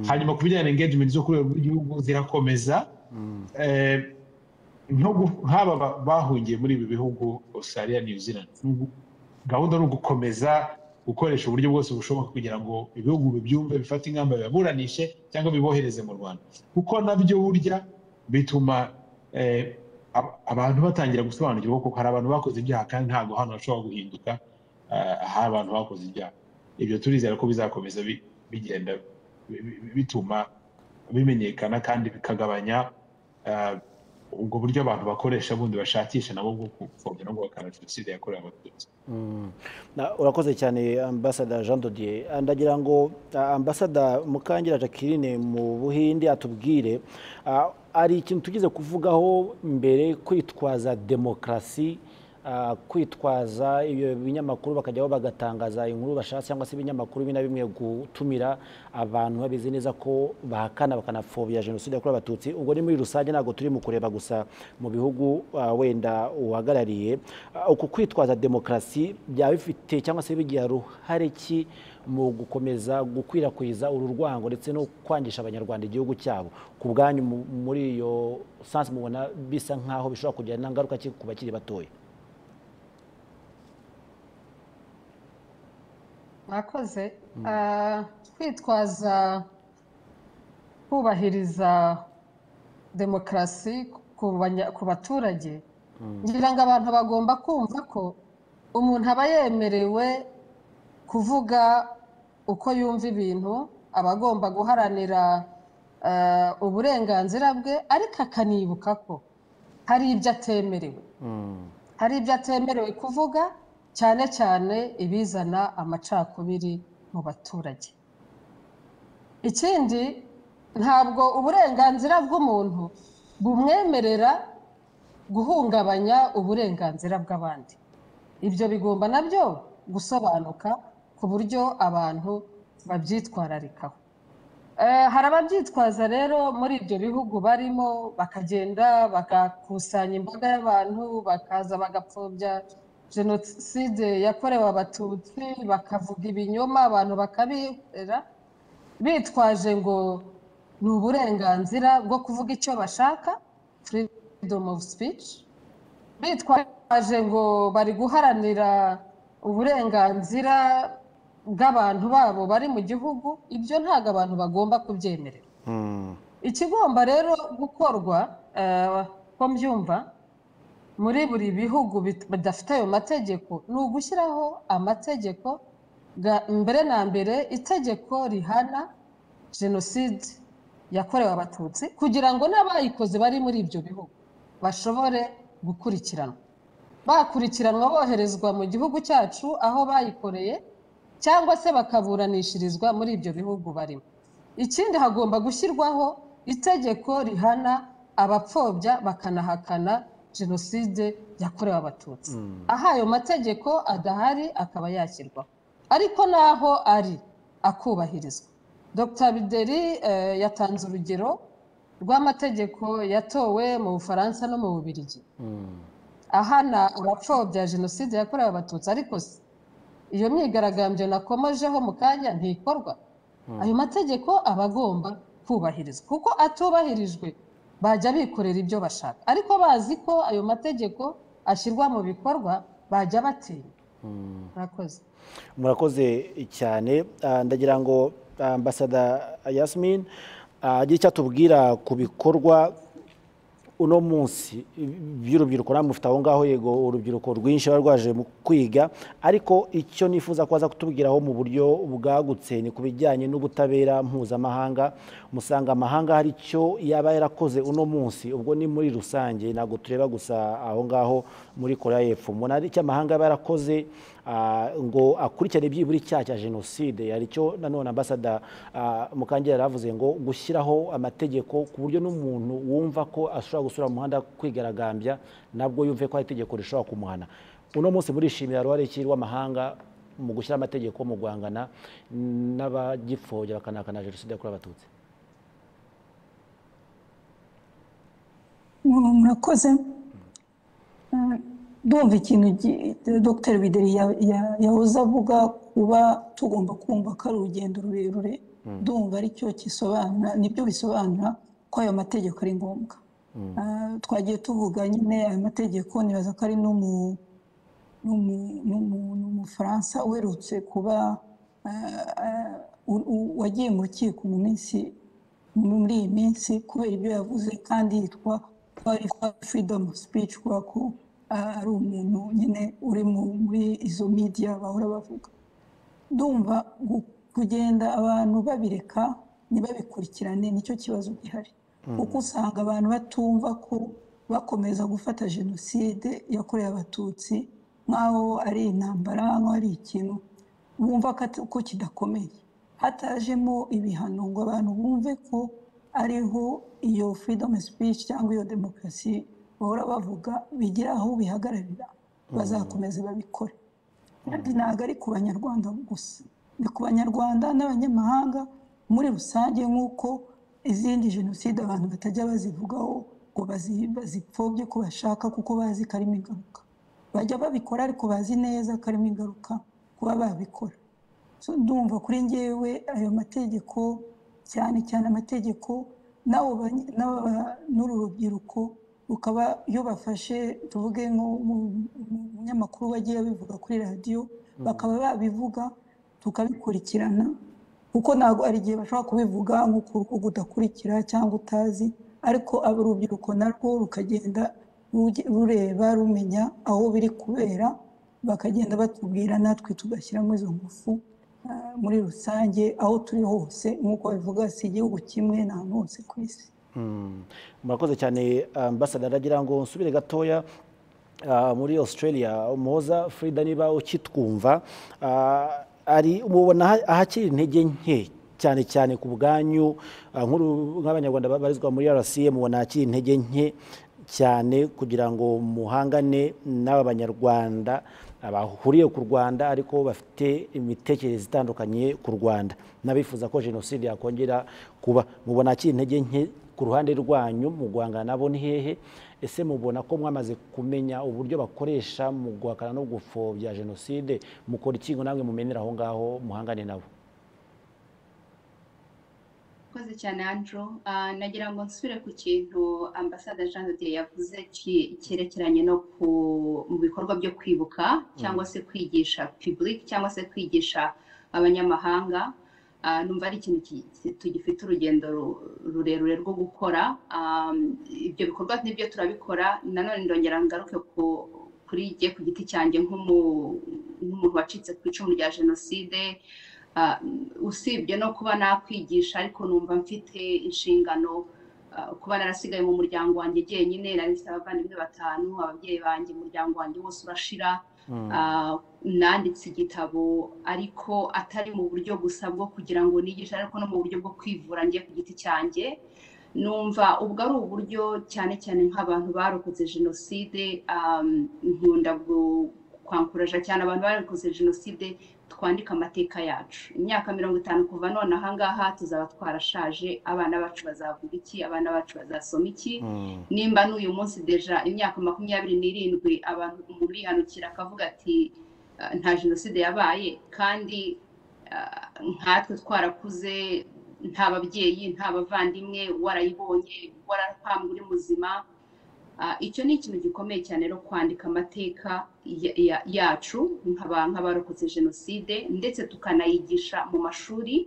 hanyuma ku bijyanye na engagement zo ku rwego rw'igihugu zirakomeza eh, nko gu- nk'aba ba- bahungiye muri ibi bihugu australia new zealand ni ugu- gahunda ni ugukomeza gukoresha uburyo bwose bushoboka kugira ngo ibihugu bibyumve bifate ingamba bibaburanishe cyangwa bibohereze mu rwanda kuko nabyo burya bituma eh, ab- abantu batangira gusobanukirwa ko hari abantu bakoze ibyaha kandi ntabwo hano hashobora guhinduka eh, hari abantu bakoze ibyaha ibyo turizera ko bizakomeza bi- bigenda bi- bi- bituma bimenyekana kandi bikagabanya eh, ubwo buryo abantu bakoresha bundi bashakisha nabo bwo gupfobya no guhakana jenoside yakorewe abatutsi Mm. Na- urakoze cyane ambasada jean dodier Ah, ndagira ngo ah, ambasada mukangira jacqueline mu buhinde atubwire ah, hari ikintu tugize kuvugaho mbere kwitwaza demokarasi ah, kwitwaza ibyo binyamakuru bakajyaho bagatangaza inkuru bashatse cyangwa se ibinyamakuru bimwe na bimwe gutumira abantu babizi neza ko bahakana bakanapfobya jenoside yakorewe abatutsi ubwo ni muri rusange ntabwo turi mu kureba gusa mu bihugu ah, wenda uhagarariye Ah, uku kwitwaza demokarasi byaba bifite cyangwa se bigira ruhare ki mu gukomeza gukwirakwiza uru rwango ndetse no kwangisha abanyarwanda igihugu cyabo ku bwanyu mu- muri iyo sansi mubona bisa nk'aho bishobora kugira n'ingaruka ki ku bakiri batoya mwakoze Ah, kwitwaza kubahiriza demokarasi ku banya- ku baturage ngira ngo abantu bagomba kumva ko umuntu aba yemerewe kuvuga uko yumva ibintu aba agomba guharanira ah, uburenganzira bwe ariko akanibuka ko hari ibyo atemerewe hari ibyo atemerewe kuvuga cyane cyane ibizana amacakubiri mu baturage ikindi ntabwo uburenganzira bw'umuntu bumwemerera guhungabanya uburenganzira bw'abandi ibyo bigomba nabyo gusobanuka ku buryo abantu babyitwararikaho Eh, hari ababyitwaza rero muri ibyo bihugu barimo bakagenda bagakusanya imbaga y'abantu bakaza bagapfobya jenoside yakorewe abatutsi bakavuga ibinyoma abantu bakabihera bitwaje ngo ni uburenganzira bwo kuvuga icyo bashaka freedom of speech bitwaje ngo bari guharanira uburenganzira bw'abantu babo bari mu gihugu ibyo ntabwo abantu bagomba kubyemerera ikigomba rero gukorwa eh, ko mbyumva muri buri bihugu bit- bidafite ayo mategeko ni ugushyiraho amategeko ga- mbere na mbere itegeko rihana jenoside yakorewe abatutsi kugira ngo n'abayikoze bari muri ibyo bihugu bashobore gukurikiranwa bakurikiranwa boherezwa mu gihugu cyacu aho bayikoreye cyangwa se bakaburanishirizwa muri ibyo bihugu barimo ikindi hagomba gushyirwaho itegeko rihana abapfobya bakanahakana jenoside yakorewe abatutsi aho ayo mategeko adahari akaba yashyirwaho ariko n'aho ari akubahirizwa dr bideri eh, yatanze urugero rw'amategeko yatowe mu bufaransa no mu bubiligi ahana abapfobya jenoside yakorewe abatutsi ariko se iyo myigaragambyo nakomojeho mu kanya ntikorwa ayo mategeko aba agomba kubahirizwa kuko atubahirijwe bajya bikorera ibyo bashaka ariko bazi ko ayo mategeko ashyirwa mu bikorwa bajya batinya murakoze murakoze cyane Ah, ndagira ngo ah, ambasada yasmin ah, agire icyo atubwira ku bikorwa uno munsi by'urubyiruko namwe mufite aho ngaho yego urubyiruko rwinshi ruba rwaje mu kwiga ariko icyo nifuza ko baza kutubwiraho mu buryo bwagutse ni ku bijyanye n'ubutabera mpuzamahanga musanga amahanga hari icyo yaba yarakoze uno munsi ubwo ni muri rusange ntabwo tureba gusa aho ngaho muri korea y'epfo umuntu ari icyo amahanga aba yarakoze ah, ngo akurikirane byibura icyaha cya jenoside hari icyo nanone ambasada ah, mukangera yaravuze ngo gushyiraho amategeko ku buryo n'umuntu wumva ko ashobora gusura mu muhanda kwigaragambya nabwo yumve ko hari itegeko rishobora kumuhana uno munsi murishimira ruhare ki rw'amahanga mu gushyira amategeko mu guhangana n'abagipfobya bakanahakana jenoside yakorewe abatutsi Mu- murakoze Eh, ndumva ikintu gi- dr bideri ya- ya- yahoze avuga kuba tugomba kumva ko ari urugendo rurerure ndumva aricyo kisobanura nibyo bisobanura ko ayo mategeko ari ngombwa Eh, twagiye tuvuga nyine ayo mategeko nibaza ko ari no mu n'umu- n'umu- n'umufaransa uherutse kuba eh, eh, u- u- wagiye mu rukiko mu minsi muri iyi minsi kubera ibyo yavuze kandi yitwa freedom of speech kubera ko eh, ari umuntu nyine uri mu- muri izo media bahora bavuga ndumva gu- kugenda abantu babireka ntibabikurikirane nicyo kibazo gihari kuko usanga abantu batumva ko bakomeza gufata jenoside yakorewe abatutsi nk'aho ari intambara nk'aho ari ikintu bumva ko ata- ko kidakomeye hatajemo ibihano ngo abantu bumve ko ariho iyo freedom of speech cyangwa iyo demokarasi bahora bavuga bigira aho bihagararira bazakomeza babikore kandi ntabwo ari ku banyarwanda gusa ni ku banyarwanda n'abanyamahanga muri rusange nk'uko izindi jenoside abantu batajya bazivugaho ngo bazi- bazipfobye ko bashaka kuko bazi ko arimo ingaruka bajya babikora ariko bazi neza ko arimo ingaruka kuba babikora So, ndumva kuri ngewe ayo mategeko cyane cyane amategeko n'abo bany- n'aba- n'uru rubyiruko rukaba iyo bafashe tuvuge nk'umunyamakuru wagiye abivuga kuri radiyo bakaba babivuga tukabikurikirana kuko ntabwo hari igihe bashobora kubivuga nk'uko urugo udakurikira cyangwa utazi ariko abo urubyiruko narwo rukagenda ruge- rureba rumenya aho biri kubera bakagenda batubwira natwe tugashyiramo izo ngufu ah, muri rusange aho turi hose nk'uko babivuga si igihugu kimwe ni ahantu hose ku isi Mm. murakoze cyane ambasaderi aragira ngo nsubire gatoya ah, muri australia umuhoza frida niba ukitwumva ah, ari mubona aha- ahakiri intege nke cyane cyane ku bwanyu ah, nk'uru- nk'abanyarwanda babarizwa muri rca mubona ahakiri intege nke cyane kugira ngo muhangane n'aba banyarwanda ah, bahuriye ku rwanda ariko bafite imitekerereze itandukanye ku rwanda n'abifuza ko jenoside yakongera kuba mubona ahakiri intege nke ku ruhande rwanyu mu guhangana nabo ni hehe ese mubona ko mwamaze kumenya uburyo bakoresha mu guhakana no gupfobya jenoside mukora iki ngo namwe mumenera aho ngaho muhangane nabo Murakoze cyane Andrew Ah, nagira ngo nsubire ku kintu ambasada Jean de Dieu yavuze ki- cyerekeranye no ku mu bikorwa byo kwibuka cyangwa se kwigisha public cyangwa se kwigisha abanyamahanga Ah, numva ari ikintu ki- ki- tugifite urugendo ru- rurerure rwo gukora Ah, ibyo bikorwa n'ibyo turabikora nanone ndongera ngaruke ku kuri jye ku giti cyanjye nk'umu- nk'umuntu wacitse ku icumu rya jenoside Ah, usibye no kuba nakwigisha ariko numva mfite inshingano ah, kuba narasigaye mu muryango wanjye jyenyine nari mfite abavandimwe batanu ababyeyi banjye umuryango wanjye wose urashira Ah, nanditse igitabo ariko atari mu buryo gusa bwo kugira ngo nigishe ariko no mu buryo bwo kwivura njye ku giti cyanjye numva ubwo ari uburyo cyane cyane nk'abantu barokotse jenoside um, nkunda gu- kwankuraja cyane abantu barokotse jenoside twandika amateka yacu imyaka mirongo itanu kuva none aha ngaha tuzaba twarashaje abana bacu bazavuga iki abana bacu bazasoma iki nimba n'uyu munsi deja imyaka makumyabiri n'irindwi abantu umuntu yihanukira akavuga ati "Ah, nta jenoside yabaye kandi ah, nkatwe twarakuze nta babyeyi nta bavandimwe warayibonye warapambwa uri muzima Ah, icyo ni ikintu gikomeye cyane rero kwandika amateka ya- ya- yacu nk'aba- nk'abarokotse jenoside ndetse tukanayigisha mu mashuri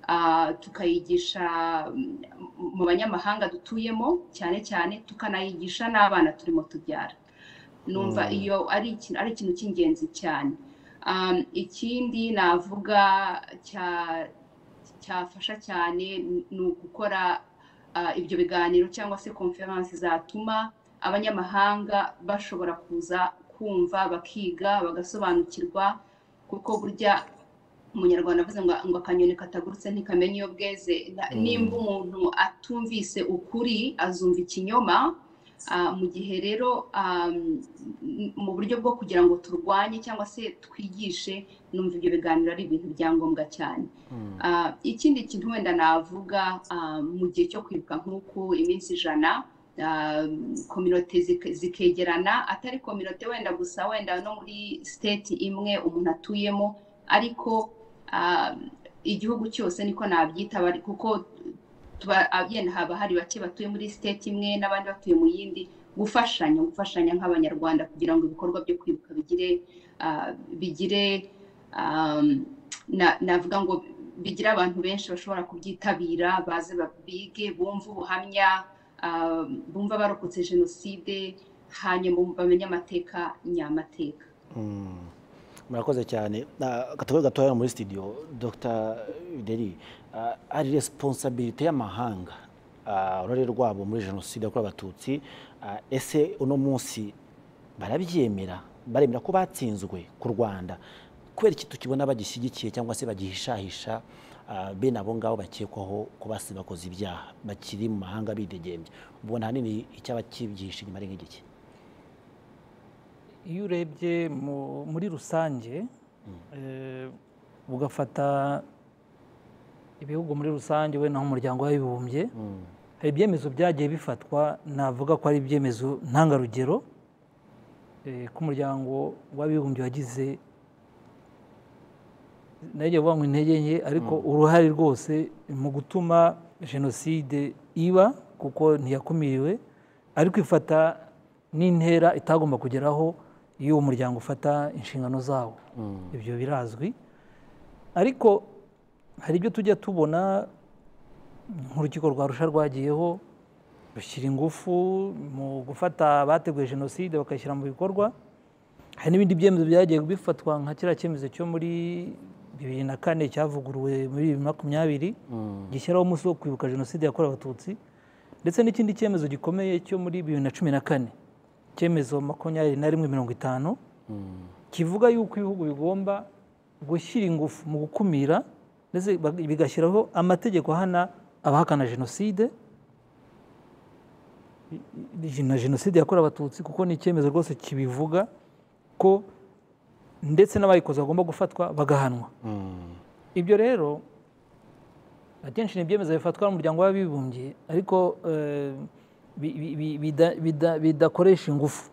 ah, tukayigisha mm, mu banyamahanga dutuyemo cyane cyane tukanayigisha n'abana turimo tubyara numva iyo ari ikintu ari ikintu cy'ingenzi cyane Um, ikindi navuga cya cyafasha cyane ni ugukora ah, ibyo biganiro cyangwa se konferanse zatuma abanyamahanga bashobora kuza kumva bakiga bagasobanukirwa kuko burya umunyarwanda avuze ngo ngo akanyoni katagurutse ntikamenya iyo bweze Na- nimba umuntu atumvise ukuri azumva ikinyoma Ah, mu gihe rero ah, m- mu buryo bwo kugira ngo turwanye cyangwa se twigishe numva ibyo biganiro ari ibintu bya ngombwa cyane Ah, ikindi kintu wenda navuga ah, mu gihe cyo kwibuka nk'uku iminsi ijana ah, kominote zike- zikegerana atari kominote wenda gusa wenda no muri state imwe umuntu atuyemo ariko ah, igihugu cyose niko nabyita bari- kuko tuba yenda haba hari bake batuye muri state imwe n'abandi batuye mu yindi gufashanya gufashanya nk'abanyarwanda kugira ngo ibikorwa byo kwibuka bigire ah, bigire um, na- navuga ngo bigire abantu benshi bashobora kubyitabira baze ba- bige bumve ubuhamya ah, bumva barokotse jenoside hanyuma bamenye amateka nyamateka murakoze cyane katavuga gatoya muri studio dr deri ari responsabilite y'amahanga ah, uruhare rwabo muri jenoside yakorewe abatutsi Ah, ese uno munsi barabyemera baremera ko batsinzwe ku rwanda kubera iki tukibona bagishyigikiye cyangwa se bagihishahisha ah, bene abo ngabo bakekwaho ko basi bakoze ibyaha bakiri mu mahanga bidegembye ubona ahanini icyaba kibyihishe inyuma ari nk'igiki iyo urebye mu- muri rusange eh, ugafata ibihugu muri rusange we n'umuryango w'abibumbye hari ibyemezo byagiye bifatwa navuga ko ari ibyemezo ntangarugero eh, ko umuryango w'abibumbye wagize nayo uvuga ngo intege nke ariko uruhare rwose mu gutuma jenoside iba kuko ntiyakumiriwe ariko ifata n'intera itagomba kugeraho iyo uwo muryango ufata inshingano zawo ibyo birazwi ariko hari ibyo tujya tubona nk'urukiko rwa rusha rwagiyeho rushyira ingufu mu gufata abateguye jenoside bakayishyira mu bikorwa hari n'ibindi byemezo byagiye bifatwa nka kiriya cyemezo cyo muri bibiri na kane cyavuguruwe muri bibiri na makumyabiri gishyiraho umunsi wo kwibuka jenoside yakorewe abatutsi ndetse n'ikindi cyemezo gikomeye cyo muri bibiri na cumi na kane icyemezo makumyabiri na rimwe mirongo itanu kivuga yuko ibihugu bigomba gushyira ingufu mu gukumira ndetse bag- bigashyiraho amategeko ahana abahakana jenoside na jenoside yakorewe abatutsi kuko ni icyemezo rwose kibivuga ko ndetse n'abayikoze bagomba gufatwa bagahanwa ibyo rero akenshi ni ibyemezo bifatwa n'umuryango w'abibumbye ariko eh, bi- bi- bi- bida- bida- bidakoresha ingufu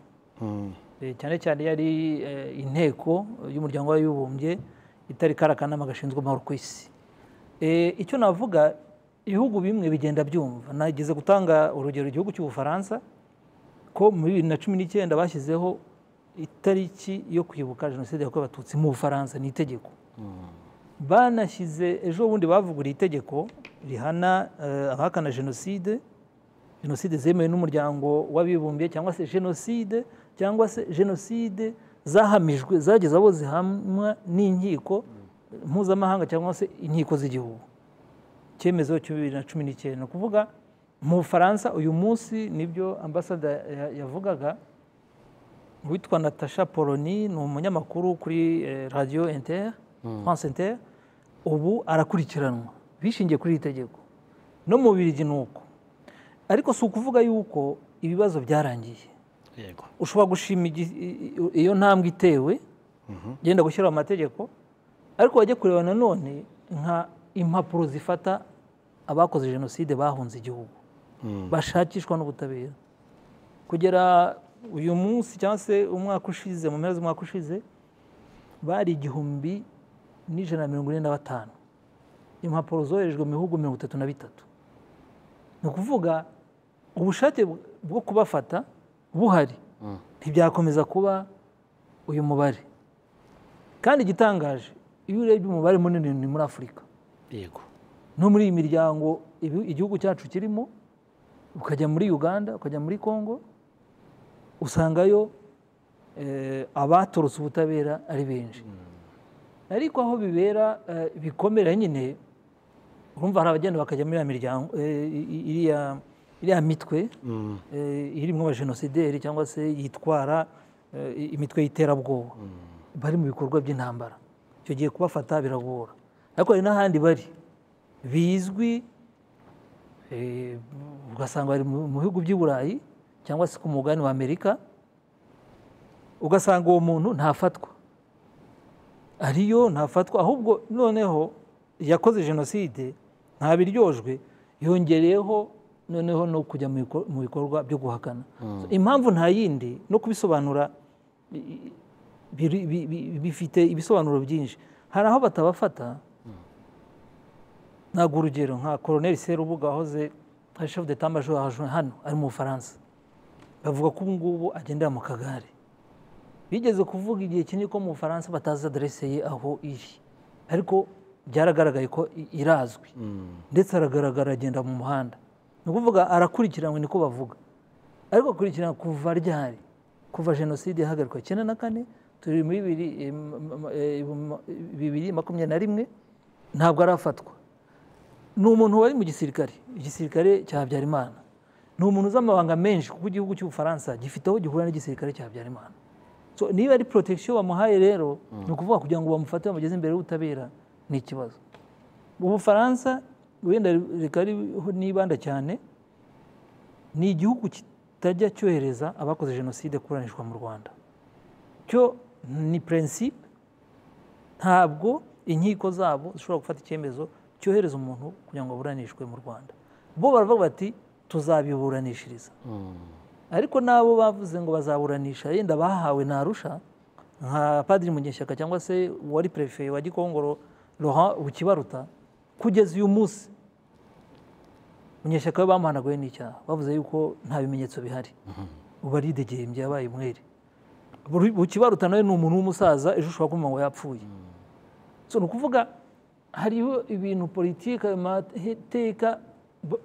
Eh, cyane cyane yari eh, inteko y'umuryango w'abibumbye itari kari akanama gashinzwe amahoro ku isi Eh, icyo navuga ibihugu bimwe bigenda byumva nageze gutanga urugero igihugu cy'ubufaransa ko muri bibiri na cumi n'icyenda bashyizeho itariki yo kwibuka jenoside yakorewe abatutsi mu bufaransa ni itegeko banashyize ejo bundi bavuguriye itegeko rihana eh, abahakana jenoside jenoside zemewe n'umuryango w'abibumbye cyangwa se jenoside cyangwa se jenoside zahamijwe zageze abo zihamwa n'inkiko mpuzamahanga cyangwa se inkiko z'igihugu icyemezo cya bibiri na cumi n'icyenda ni ukuvuga mu bufaransa uyu munsi nibyo ambasada ya- yavugaga witwa natasha poloni ni umunyamakuru kuri eh, radiyo inter france inter ubu arakurikiranwa bishingiye kuri iri tegeko no mu bibiri ni uko ariko si ukuvuga yuko ibibazo byarangiye yego ushobora gushima igi- i- i- iyo ntambwe itewe genda gushyiraho amategeko ariko wajya kureba nanone nka impapuro zifata abakoze jenoside bahunze igihugu bashakishwa n'ubutabera kugera uyu munsi cyangwa se umwaka ushize mu mpera z'umwaka ushize bari igihumbi n'ijana na mirongo ine na batanu impapuro zoherejwe mu bihugu mirongo itatu na bitatu ni ukuvuga ubushake bw- bwo kubafata buhari ntibyakomeza kuba uyu mubare kandi igitangaje iyo urebye umubare munini ni muri afurika yego no muri iyi miryango ibi- igihugu cyacu kirimo ukajya muri uganda ukajya muri congo usangayo eh, abatorotse ubutabera ari benshi ariko aho bibera eh, bikomera nyine urumva hari abagenda bakajya muri iriya miryango eh, i- i- iriya iriya mitwe irimo abajenosideri cyangwa se yitwara eh, imitwe y'iterabwoba bari mu bikorwa by'intambara icyo gihe kubafata biragora ariko hari n'ahandi bari bizwi eh, ugasanga bari mu mu bihugu by'i burayi cyangwa se ku mugabane wa amerika ugasanga uwo muntu ntafatwa ariyo ntafatwa ahubwo noneho yakoze jenoside ntabiryojwe yongereyeho noneho no kujya mu biko- mu bikorwa byo guhakana So, impamvu nta yindi no kubisobanura i- i- biri- bi- bi- bifite ibisobanuro byinshi hari aho batabafata ntabwo urugero nka koroneri serubuga wahoze nka shefu de tamajoro hano ari mu bufaransa bavuga ko ubu ngubu agendera mu kagare bigeze kuvuga igihe kinini ko mu bufaransa batazi aderese ye aho iri ariko byaragaragaye ko i- irazwi ndetse aragaragara agenda mu muhanda ni ukuvuga arakurikiranwe niko bavuga ariko akurikirana kuva ryari kuva jenoside ihagarikwa icyenda na kane turi muri bibiri eh, m- m- eh, m- bibiri makumyabiri na rimwe ntabwo arafatwa ni umuntu wari mu gisirikare igisirikare cya habyarimana ni umuntu uzi amabanga menshi kuko igihugu cy'ubufaransa gifite aho gihura n'igisirikare cya habyarimana so niba ari protection bamuhaye rero ni ukuvuga kugira ngo bamufate bamugeze imbere y'ubutabera ni ikibazo ubufaransa wenda rikaba riho nibanda cyane ni igihugu kitajya cyohereza abakoze jenoside kuburanishwa mu rwanda cyo ni prinsipe ntabwo inkiko zabo zishobora gufata icyemezo cyohereza umuntu kugira ngo aburanishwe mu rwanda bo baravuga bati tuzabiburanishiriza ariko n'abo bavuze ngo bazaburanisha yenda bahawe ntarusha nka padiri munyeshyaka cyangwa se uwari perefe wa gikongoro Laurent bukibaruta kugeza uyu munsi munyeshyaka we bamuhanaguye n'icyaha bavuze yuko nta bimenyetso bihari ubu aridegembye yabaye umwere Buri- bukibaruta nawe ni umuntu w'umusaza ejo ushobora kumva ngo yapfuye so ni ukuvuga hariho ibintu politiki ayo mateka b-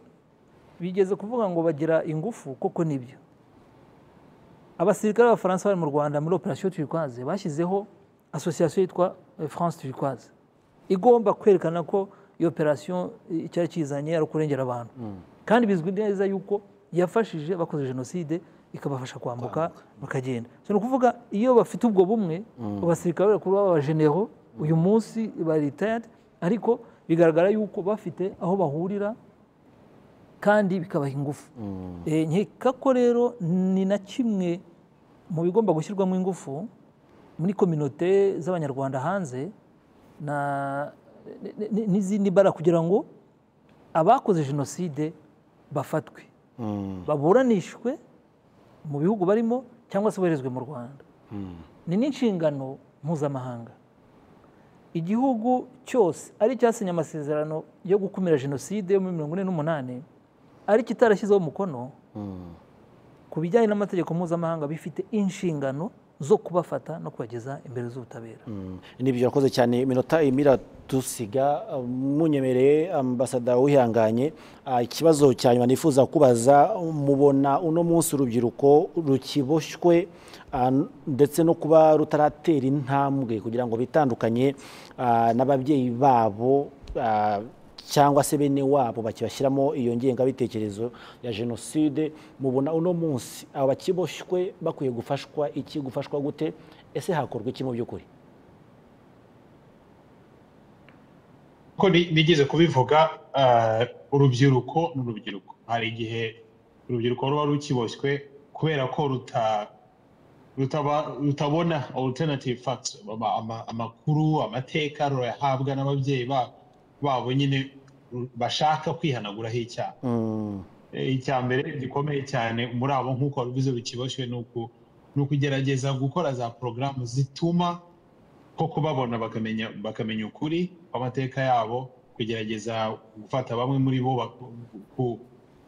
bigeze kuvuga ngo bagira ingufu koko nibyo abasirikare b'abafaransa bari mu rwanda muri operasiyo turikwaze bashyizeho asosiyasiyo yitwa eh, france turikwaze igomba kwerekana ko iyo operasiyo eh, icyari kiyizanye ari ukurengera abantu kandi bizwi neza yuko yafashije bakoze jenoside ikabafasha kwambuka bakagenda so ni ukuvuga iyo bafite ubwo bumwe abasirikare bakuru b'abajenero uyu munsi baritayadi ariko bigaragara yuko bafite aho bahurira kandi bikabaha ingufu Eh, nkeka ko rero ni na kimwe mu bigomba gushyirwamo ingufu muri kominote z'abanyarwanda hanze na- n- n- n'izindi mbaraga kugira ngo abakoze jenoside bafatwe baburanishwe mu bihugu barimo cyangwa se boherezwe mu rwanda ni n'inshingano mpuzamahanga igihugu cyose ari cyasinye amasezerano yo gukumira jenoside yo muri mirongo ine n'umunani ari kitarashyizeho umukono ku bijyanye n'amategeko mpuzamahanga bifite inshingano zo kubafata no kubageza imbere z'ubutabera nibyo urakoze cyane iminota irimo iratusiga munyemereye ambasada wihanganye Ah, ikibazo cya nyuma nifuza kubaza mubona uno munsi urubyiruko rukiboshywe ah, n- ndetse no kuba rutaratera intambwe kugira ngo bitandukanye ah, n'ababyeyi babo ah, cyangwa se bene wabo bakibashyiramo iyo ngengabitekerezo ya jenoside mubona uno munsi aba bakiboshywe bakwiye gufashwa iki gufashwa gute ese hakorwa iki mu by'ukuri ko ni- nigeze kubivuga eh, urubyiruko ni urubyiruko hari igihe urubyiruko ruba rukiboshywe kubera ko ruta- rutaba- rutabona alternative facts ama- ama- amakuru amateka rurayahabwa n'ababyeyi ba- babo nyine ru- bashaka kwihanaguraho icyaha Eh, icya mbere gikomeye cyane muri abo nk'uko wabivuze bikiboshye ni uku- ni ukugerageza gukora za porogaramu zituma koko babona bakamenya bakamenya ukuri kw'amateka yabo kugerageza gufata bamwe muri bo bak- ku-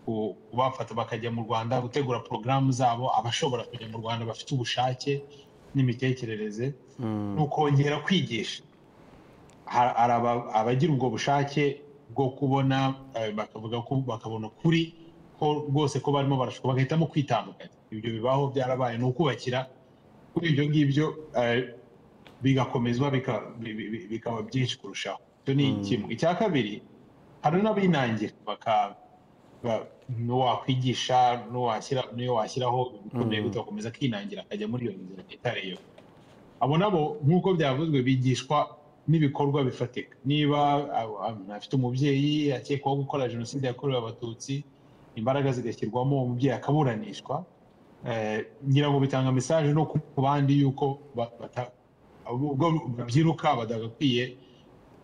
ku- kubafata bakajya mu rwanda gutegura porogaramu zabo abashobora kujya mu rwanda bafite ubushake n'imitekerereze ni ukongera kwigisha Har- hari aba- abagira ubwo bushake bwo kubona eh, bakavuga ko bakabona ukuri ko rwose ko barimo barashoka bagahitamo kwitandukanya ibyo bibaho byarabaye ni ukubakira kuri ibyo ngibyo eh, bigakomezwa bika- bi- bi- bi- bikaba byinshi kurushaho icyo ni kimwe icya kabiri hari n'abinangira baka n'uwakwigisha n'iyo washyiraho ibikomeye gukomeza kwinangira akajya muri iyo nzira itariyo abo nabo nk'uko byavuzwe bigishwa n'ibikorwa bifatika niba afite umubyeyi akekwaho gukora jenoside yakorewe abatutsi imbaraga zigashyirwamo umubyeyi akaburanishwa ngira ngo bitanga mesaje no ku bandi yuko babyiruka badagakwiye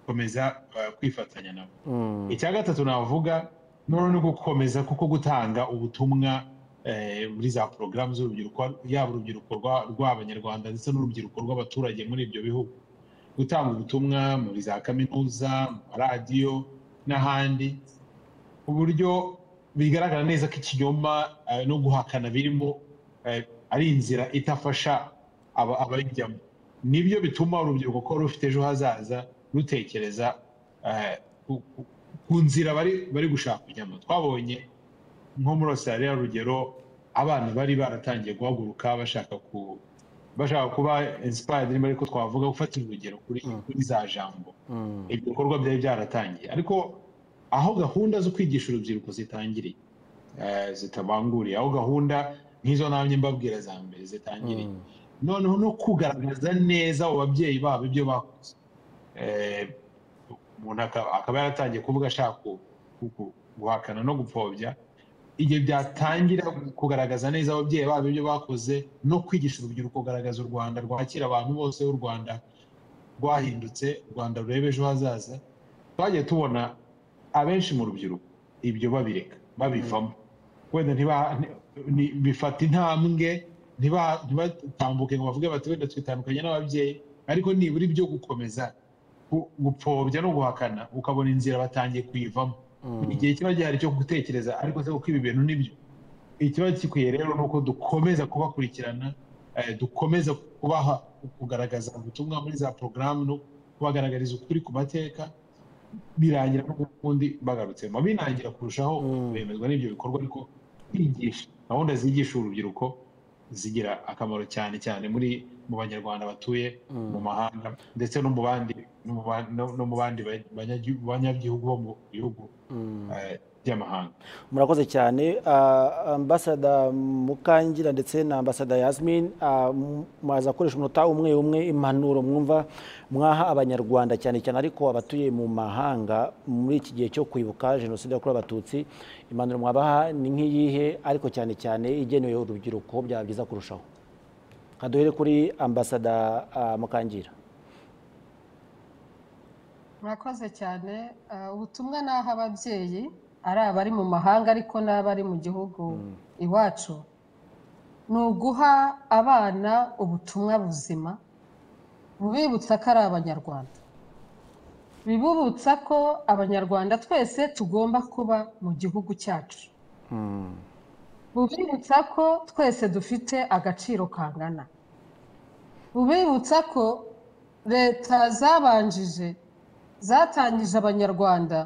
gukomeza kwifatanya nabo icya gatatu navuga noneho ni gukomeza kuko gutanga ubutumwa muri za porogaramu z'urubyiruko yaba urubyiruko rw'abanyarwanda ndetse n'urubyiruko rw'abaturage muri ibyo bihugu gutanga ubutumwa muri za kaminuza mu maradiyo n'ahandi ku buryo bigaragara neza ko ikinyoma no guhakana birimo ari inzira idafasha ababijyamo nibyo bituma urubyiruko ko rufite ejo hazaza rutekereza ku nzira bari gushaka kujyamo twabonye nko muri Australia rugero abana bari baratangiye guhaguruka bashaka ku bashaka kuba inspired niba ariko twavuga gufata urugero kuri za jambo ibyo bikorwa byari byaratangiye ariko aho gahunda zo kwigisha urubyiruko zitangiriye zitabanguriye aho gahunda nk'izo ntabye mbabwira za mbere zitangiriye noneho no kugaragaza neza abo babyeyi babo ibyo bakoze umuntu akaba yaratangiye kuvuga ashaka guhakana no gupfobya igihe byatangira kugaragaza neza ababyeyi babo ibyo bakoze no kwigisha urubyiruko kugaragaza u rwanda rwakira abantu bose u rwanda rwahindutse u rwanda rureba ejo hazaza twagiye tubona abenshi mu rubyiruko ibyo babireka babivamo wenda bifata intambwe ntibatambuke ngo bavuge bati wenda twitandukanye n'ababyeyi ariko nibura ibyo gukomeza gupfobya no guhakana ukabona inzira batangiye kuyivamo igihe kiba gihari cyo gutekereza ariko se kuko ibi bintu nibyo ikiba gikwiye rero ni uko dukomeza kubakurikirana dukomeza kubaha kugaragaza ubutumwa muri za porogaramu no kubagaragariza ukuri ku mateka birangira n'ubundi bagarutsemo binangira kurushaho bemezwa n'ibyo bikorwa ariko kwigisha gahunda zigisha urubyiruko zigira akamaro cyane cyane muri mu banyarwanda batuye mu mahanga ndetse no mu bandi no mu bandi banyagihugu bo mu bihugu by'amahanga murakoze cyane ambasada mukangira ndetse na ambasada yasmin mwaza gukoresha umunota umwe umwe impanuro mwumva mwaha abanyarwanda cyane cyane ariko abatuye mu mahanga muri iki gihe cyo kwibuka jenoside yakorewe abatutsi impanuro mwabaha ni nk'iyihe ariko cyane cyane igenewe urubyiruko byaba byiza kurushaho duhere kuri ambasada mukangira murakoze cyane ubutumwa ni ababyeyi ari abari mu mahanga ariko n'abari mu gihugu iwacu ni uguha abana ubutumwa buzima bubibutsa ko ari abanyarwanda bibubutsa ko abanyarwanda twese tugomba kuba mu gihugu cyacu bubibutsa ko twese dufite agaciro kangana bubibutsa ko leta zabanjije zatangije abanyarwanda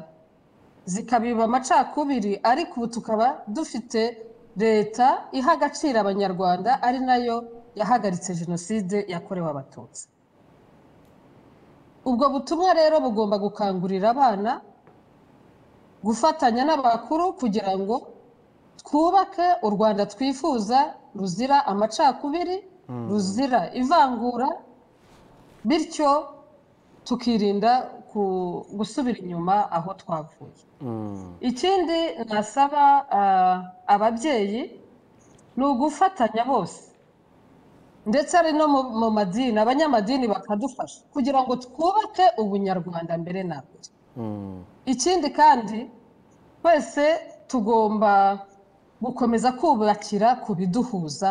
zikabiba amacakubiri ariko ubu tukaba dufite leta iha agaciro abanyarwanda ari nayo yahagaritse jenoside yakorewe abatutsi ubwo butumwa rero bugomba gukangurira abana gufatanya n'abakuru kugira ngo twubake u rwanda twifuza ruzira amacakubiri ruzira ivangura bityo tukirinda gusubira inyuma aho twavuye ikindi nasaba ababyeyi ni ugufatanya bose ndetse ari no mu madini abanyamadini bakadufasha kugira ngo twubake ubunyarwanda mbere na mbere ikindi kandi twese tugomba gukomeza kubakira ku biduhuza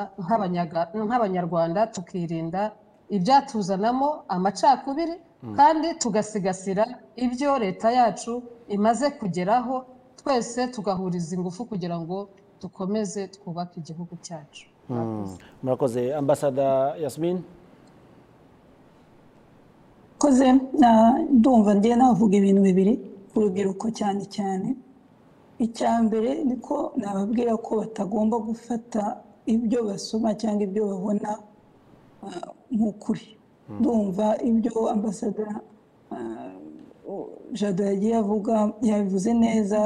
nk'abanyarwanda tukirinda ibyatuzanamo amacakubiri kandi tugasigasira ibyo leta yacu imaze kugeraho twese tugahuriza ingufu kugira ngo dukomeze twubake igihugu cyacu murakoze ambasada yasmin koze ndumva ngiye navuga ibintu bibiri ku rubyiruko cyane cyane icya mbere ni ko nababwira ko batagomba gufata ibyo basoma cyangwa ibyo babona nk'ukuri ndumva ibyo ambasada jado yagiye avuga yabivuze neza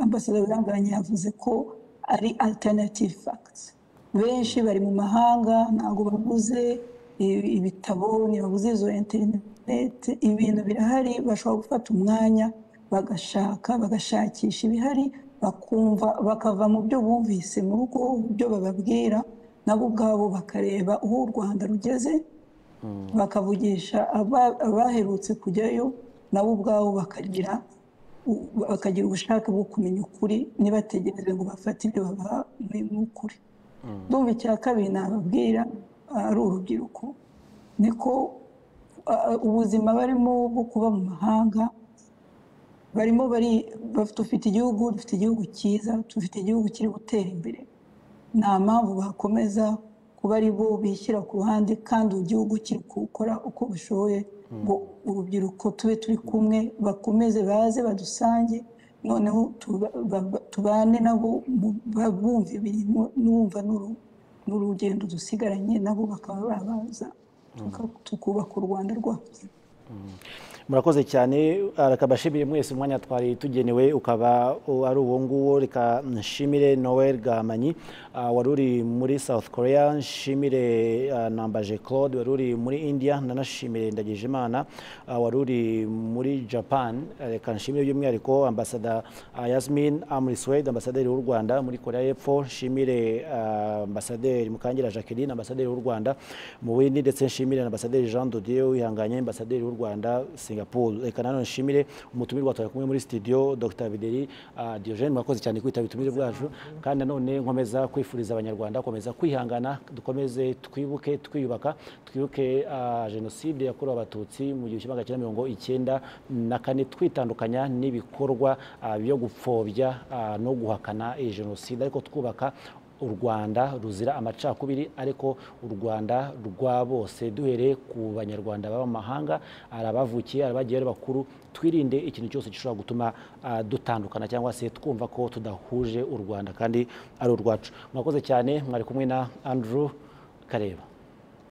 ambasaderi uranguranye yavuze ko ari alternative facts benshi bari mu mahanga ntabwo baguze ibitabo ntibaguze izo interineti ibintu birahari bashobora gufata umwanya bagashaka bagashakisha ibihari bakumva bakava mu byo bumvise mu rugo byo bababwira nabo ubwabo bakareba aho u rwanda rugeze bakavugisha abaherutse kujyayo nabo ubwabo bakagira bakagira ubushake bwo kumenya ukuri ntibategereze ngo bafate ibyo babaha n'ukuri ndumva icya kabiri nababwira ari urubyiruko niko ubuzima barimo bwo kuba mu mahanga barimo bari dufite igihugu dufite igihugu cyiza dufite igihugu kiri gutera imbere nta mpamvu bakomeza kuba ari bo bishyira ku ruhande kandi igihugu kiri gukora uko bishoboye ngo urubyiruko tube turi kumwe bakomeze baze badusange noneho tubane nabo bumva ibintu n'ubumva n'urugendo dusigaranye nabo bakaba babaza tukubaka u rwanda rwacu murakoze cyane reka mbashimire mwese umwanya twari tugenewe ukaba ari uwo nguwo reka nshimire noel gamanyi wari uri muri south korea nshimire nambaje claude wari uri muri india nanashimire ndagije imana wari uri muri japan reka nshimire by'umwihariko ambasada yasmin amuriswede ambasaderi w'u rwanda muri korea y'epfo nshimire ambasaderi mukangira jacqueline ambasaderi w'u rwanda mu bindi ndetse nshimire ambasaderi jean dodieu wihanganye ambasaderi w'u rwanda singapore reka nanone nshimire umutumirwa twari kumwe muri studio dr bideri diogene murakoze cyane kwitaba ubutumire bwacu kandi nanone nkomeza kwifuriza abanyarwanda gukomeza kwihangana dukomeze twibuke twiyubaka twibuke jenoside yakorewe abatutsi mu gihumbi kimwe magana cyenda mirongo icyenda na kane twitandukanya n'ibikorwa byo gupfobya no guhakana iyi jenoside ariko twubaka u rwanda ruzira amacakubiri ariko u rwanda rwa bose duhereye ku banyarwanda baba mu mahanga arabavukiye arabagiye ari bakuru twirinde ikintu cyose gishobora gutuma dutandukana cyangwa se twumva ko tudahuje u rwanda kandi ari urwacu mwakoze cyane mwari kumwe na andrew kareba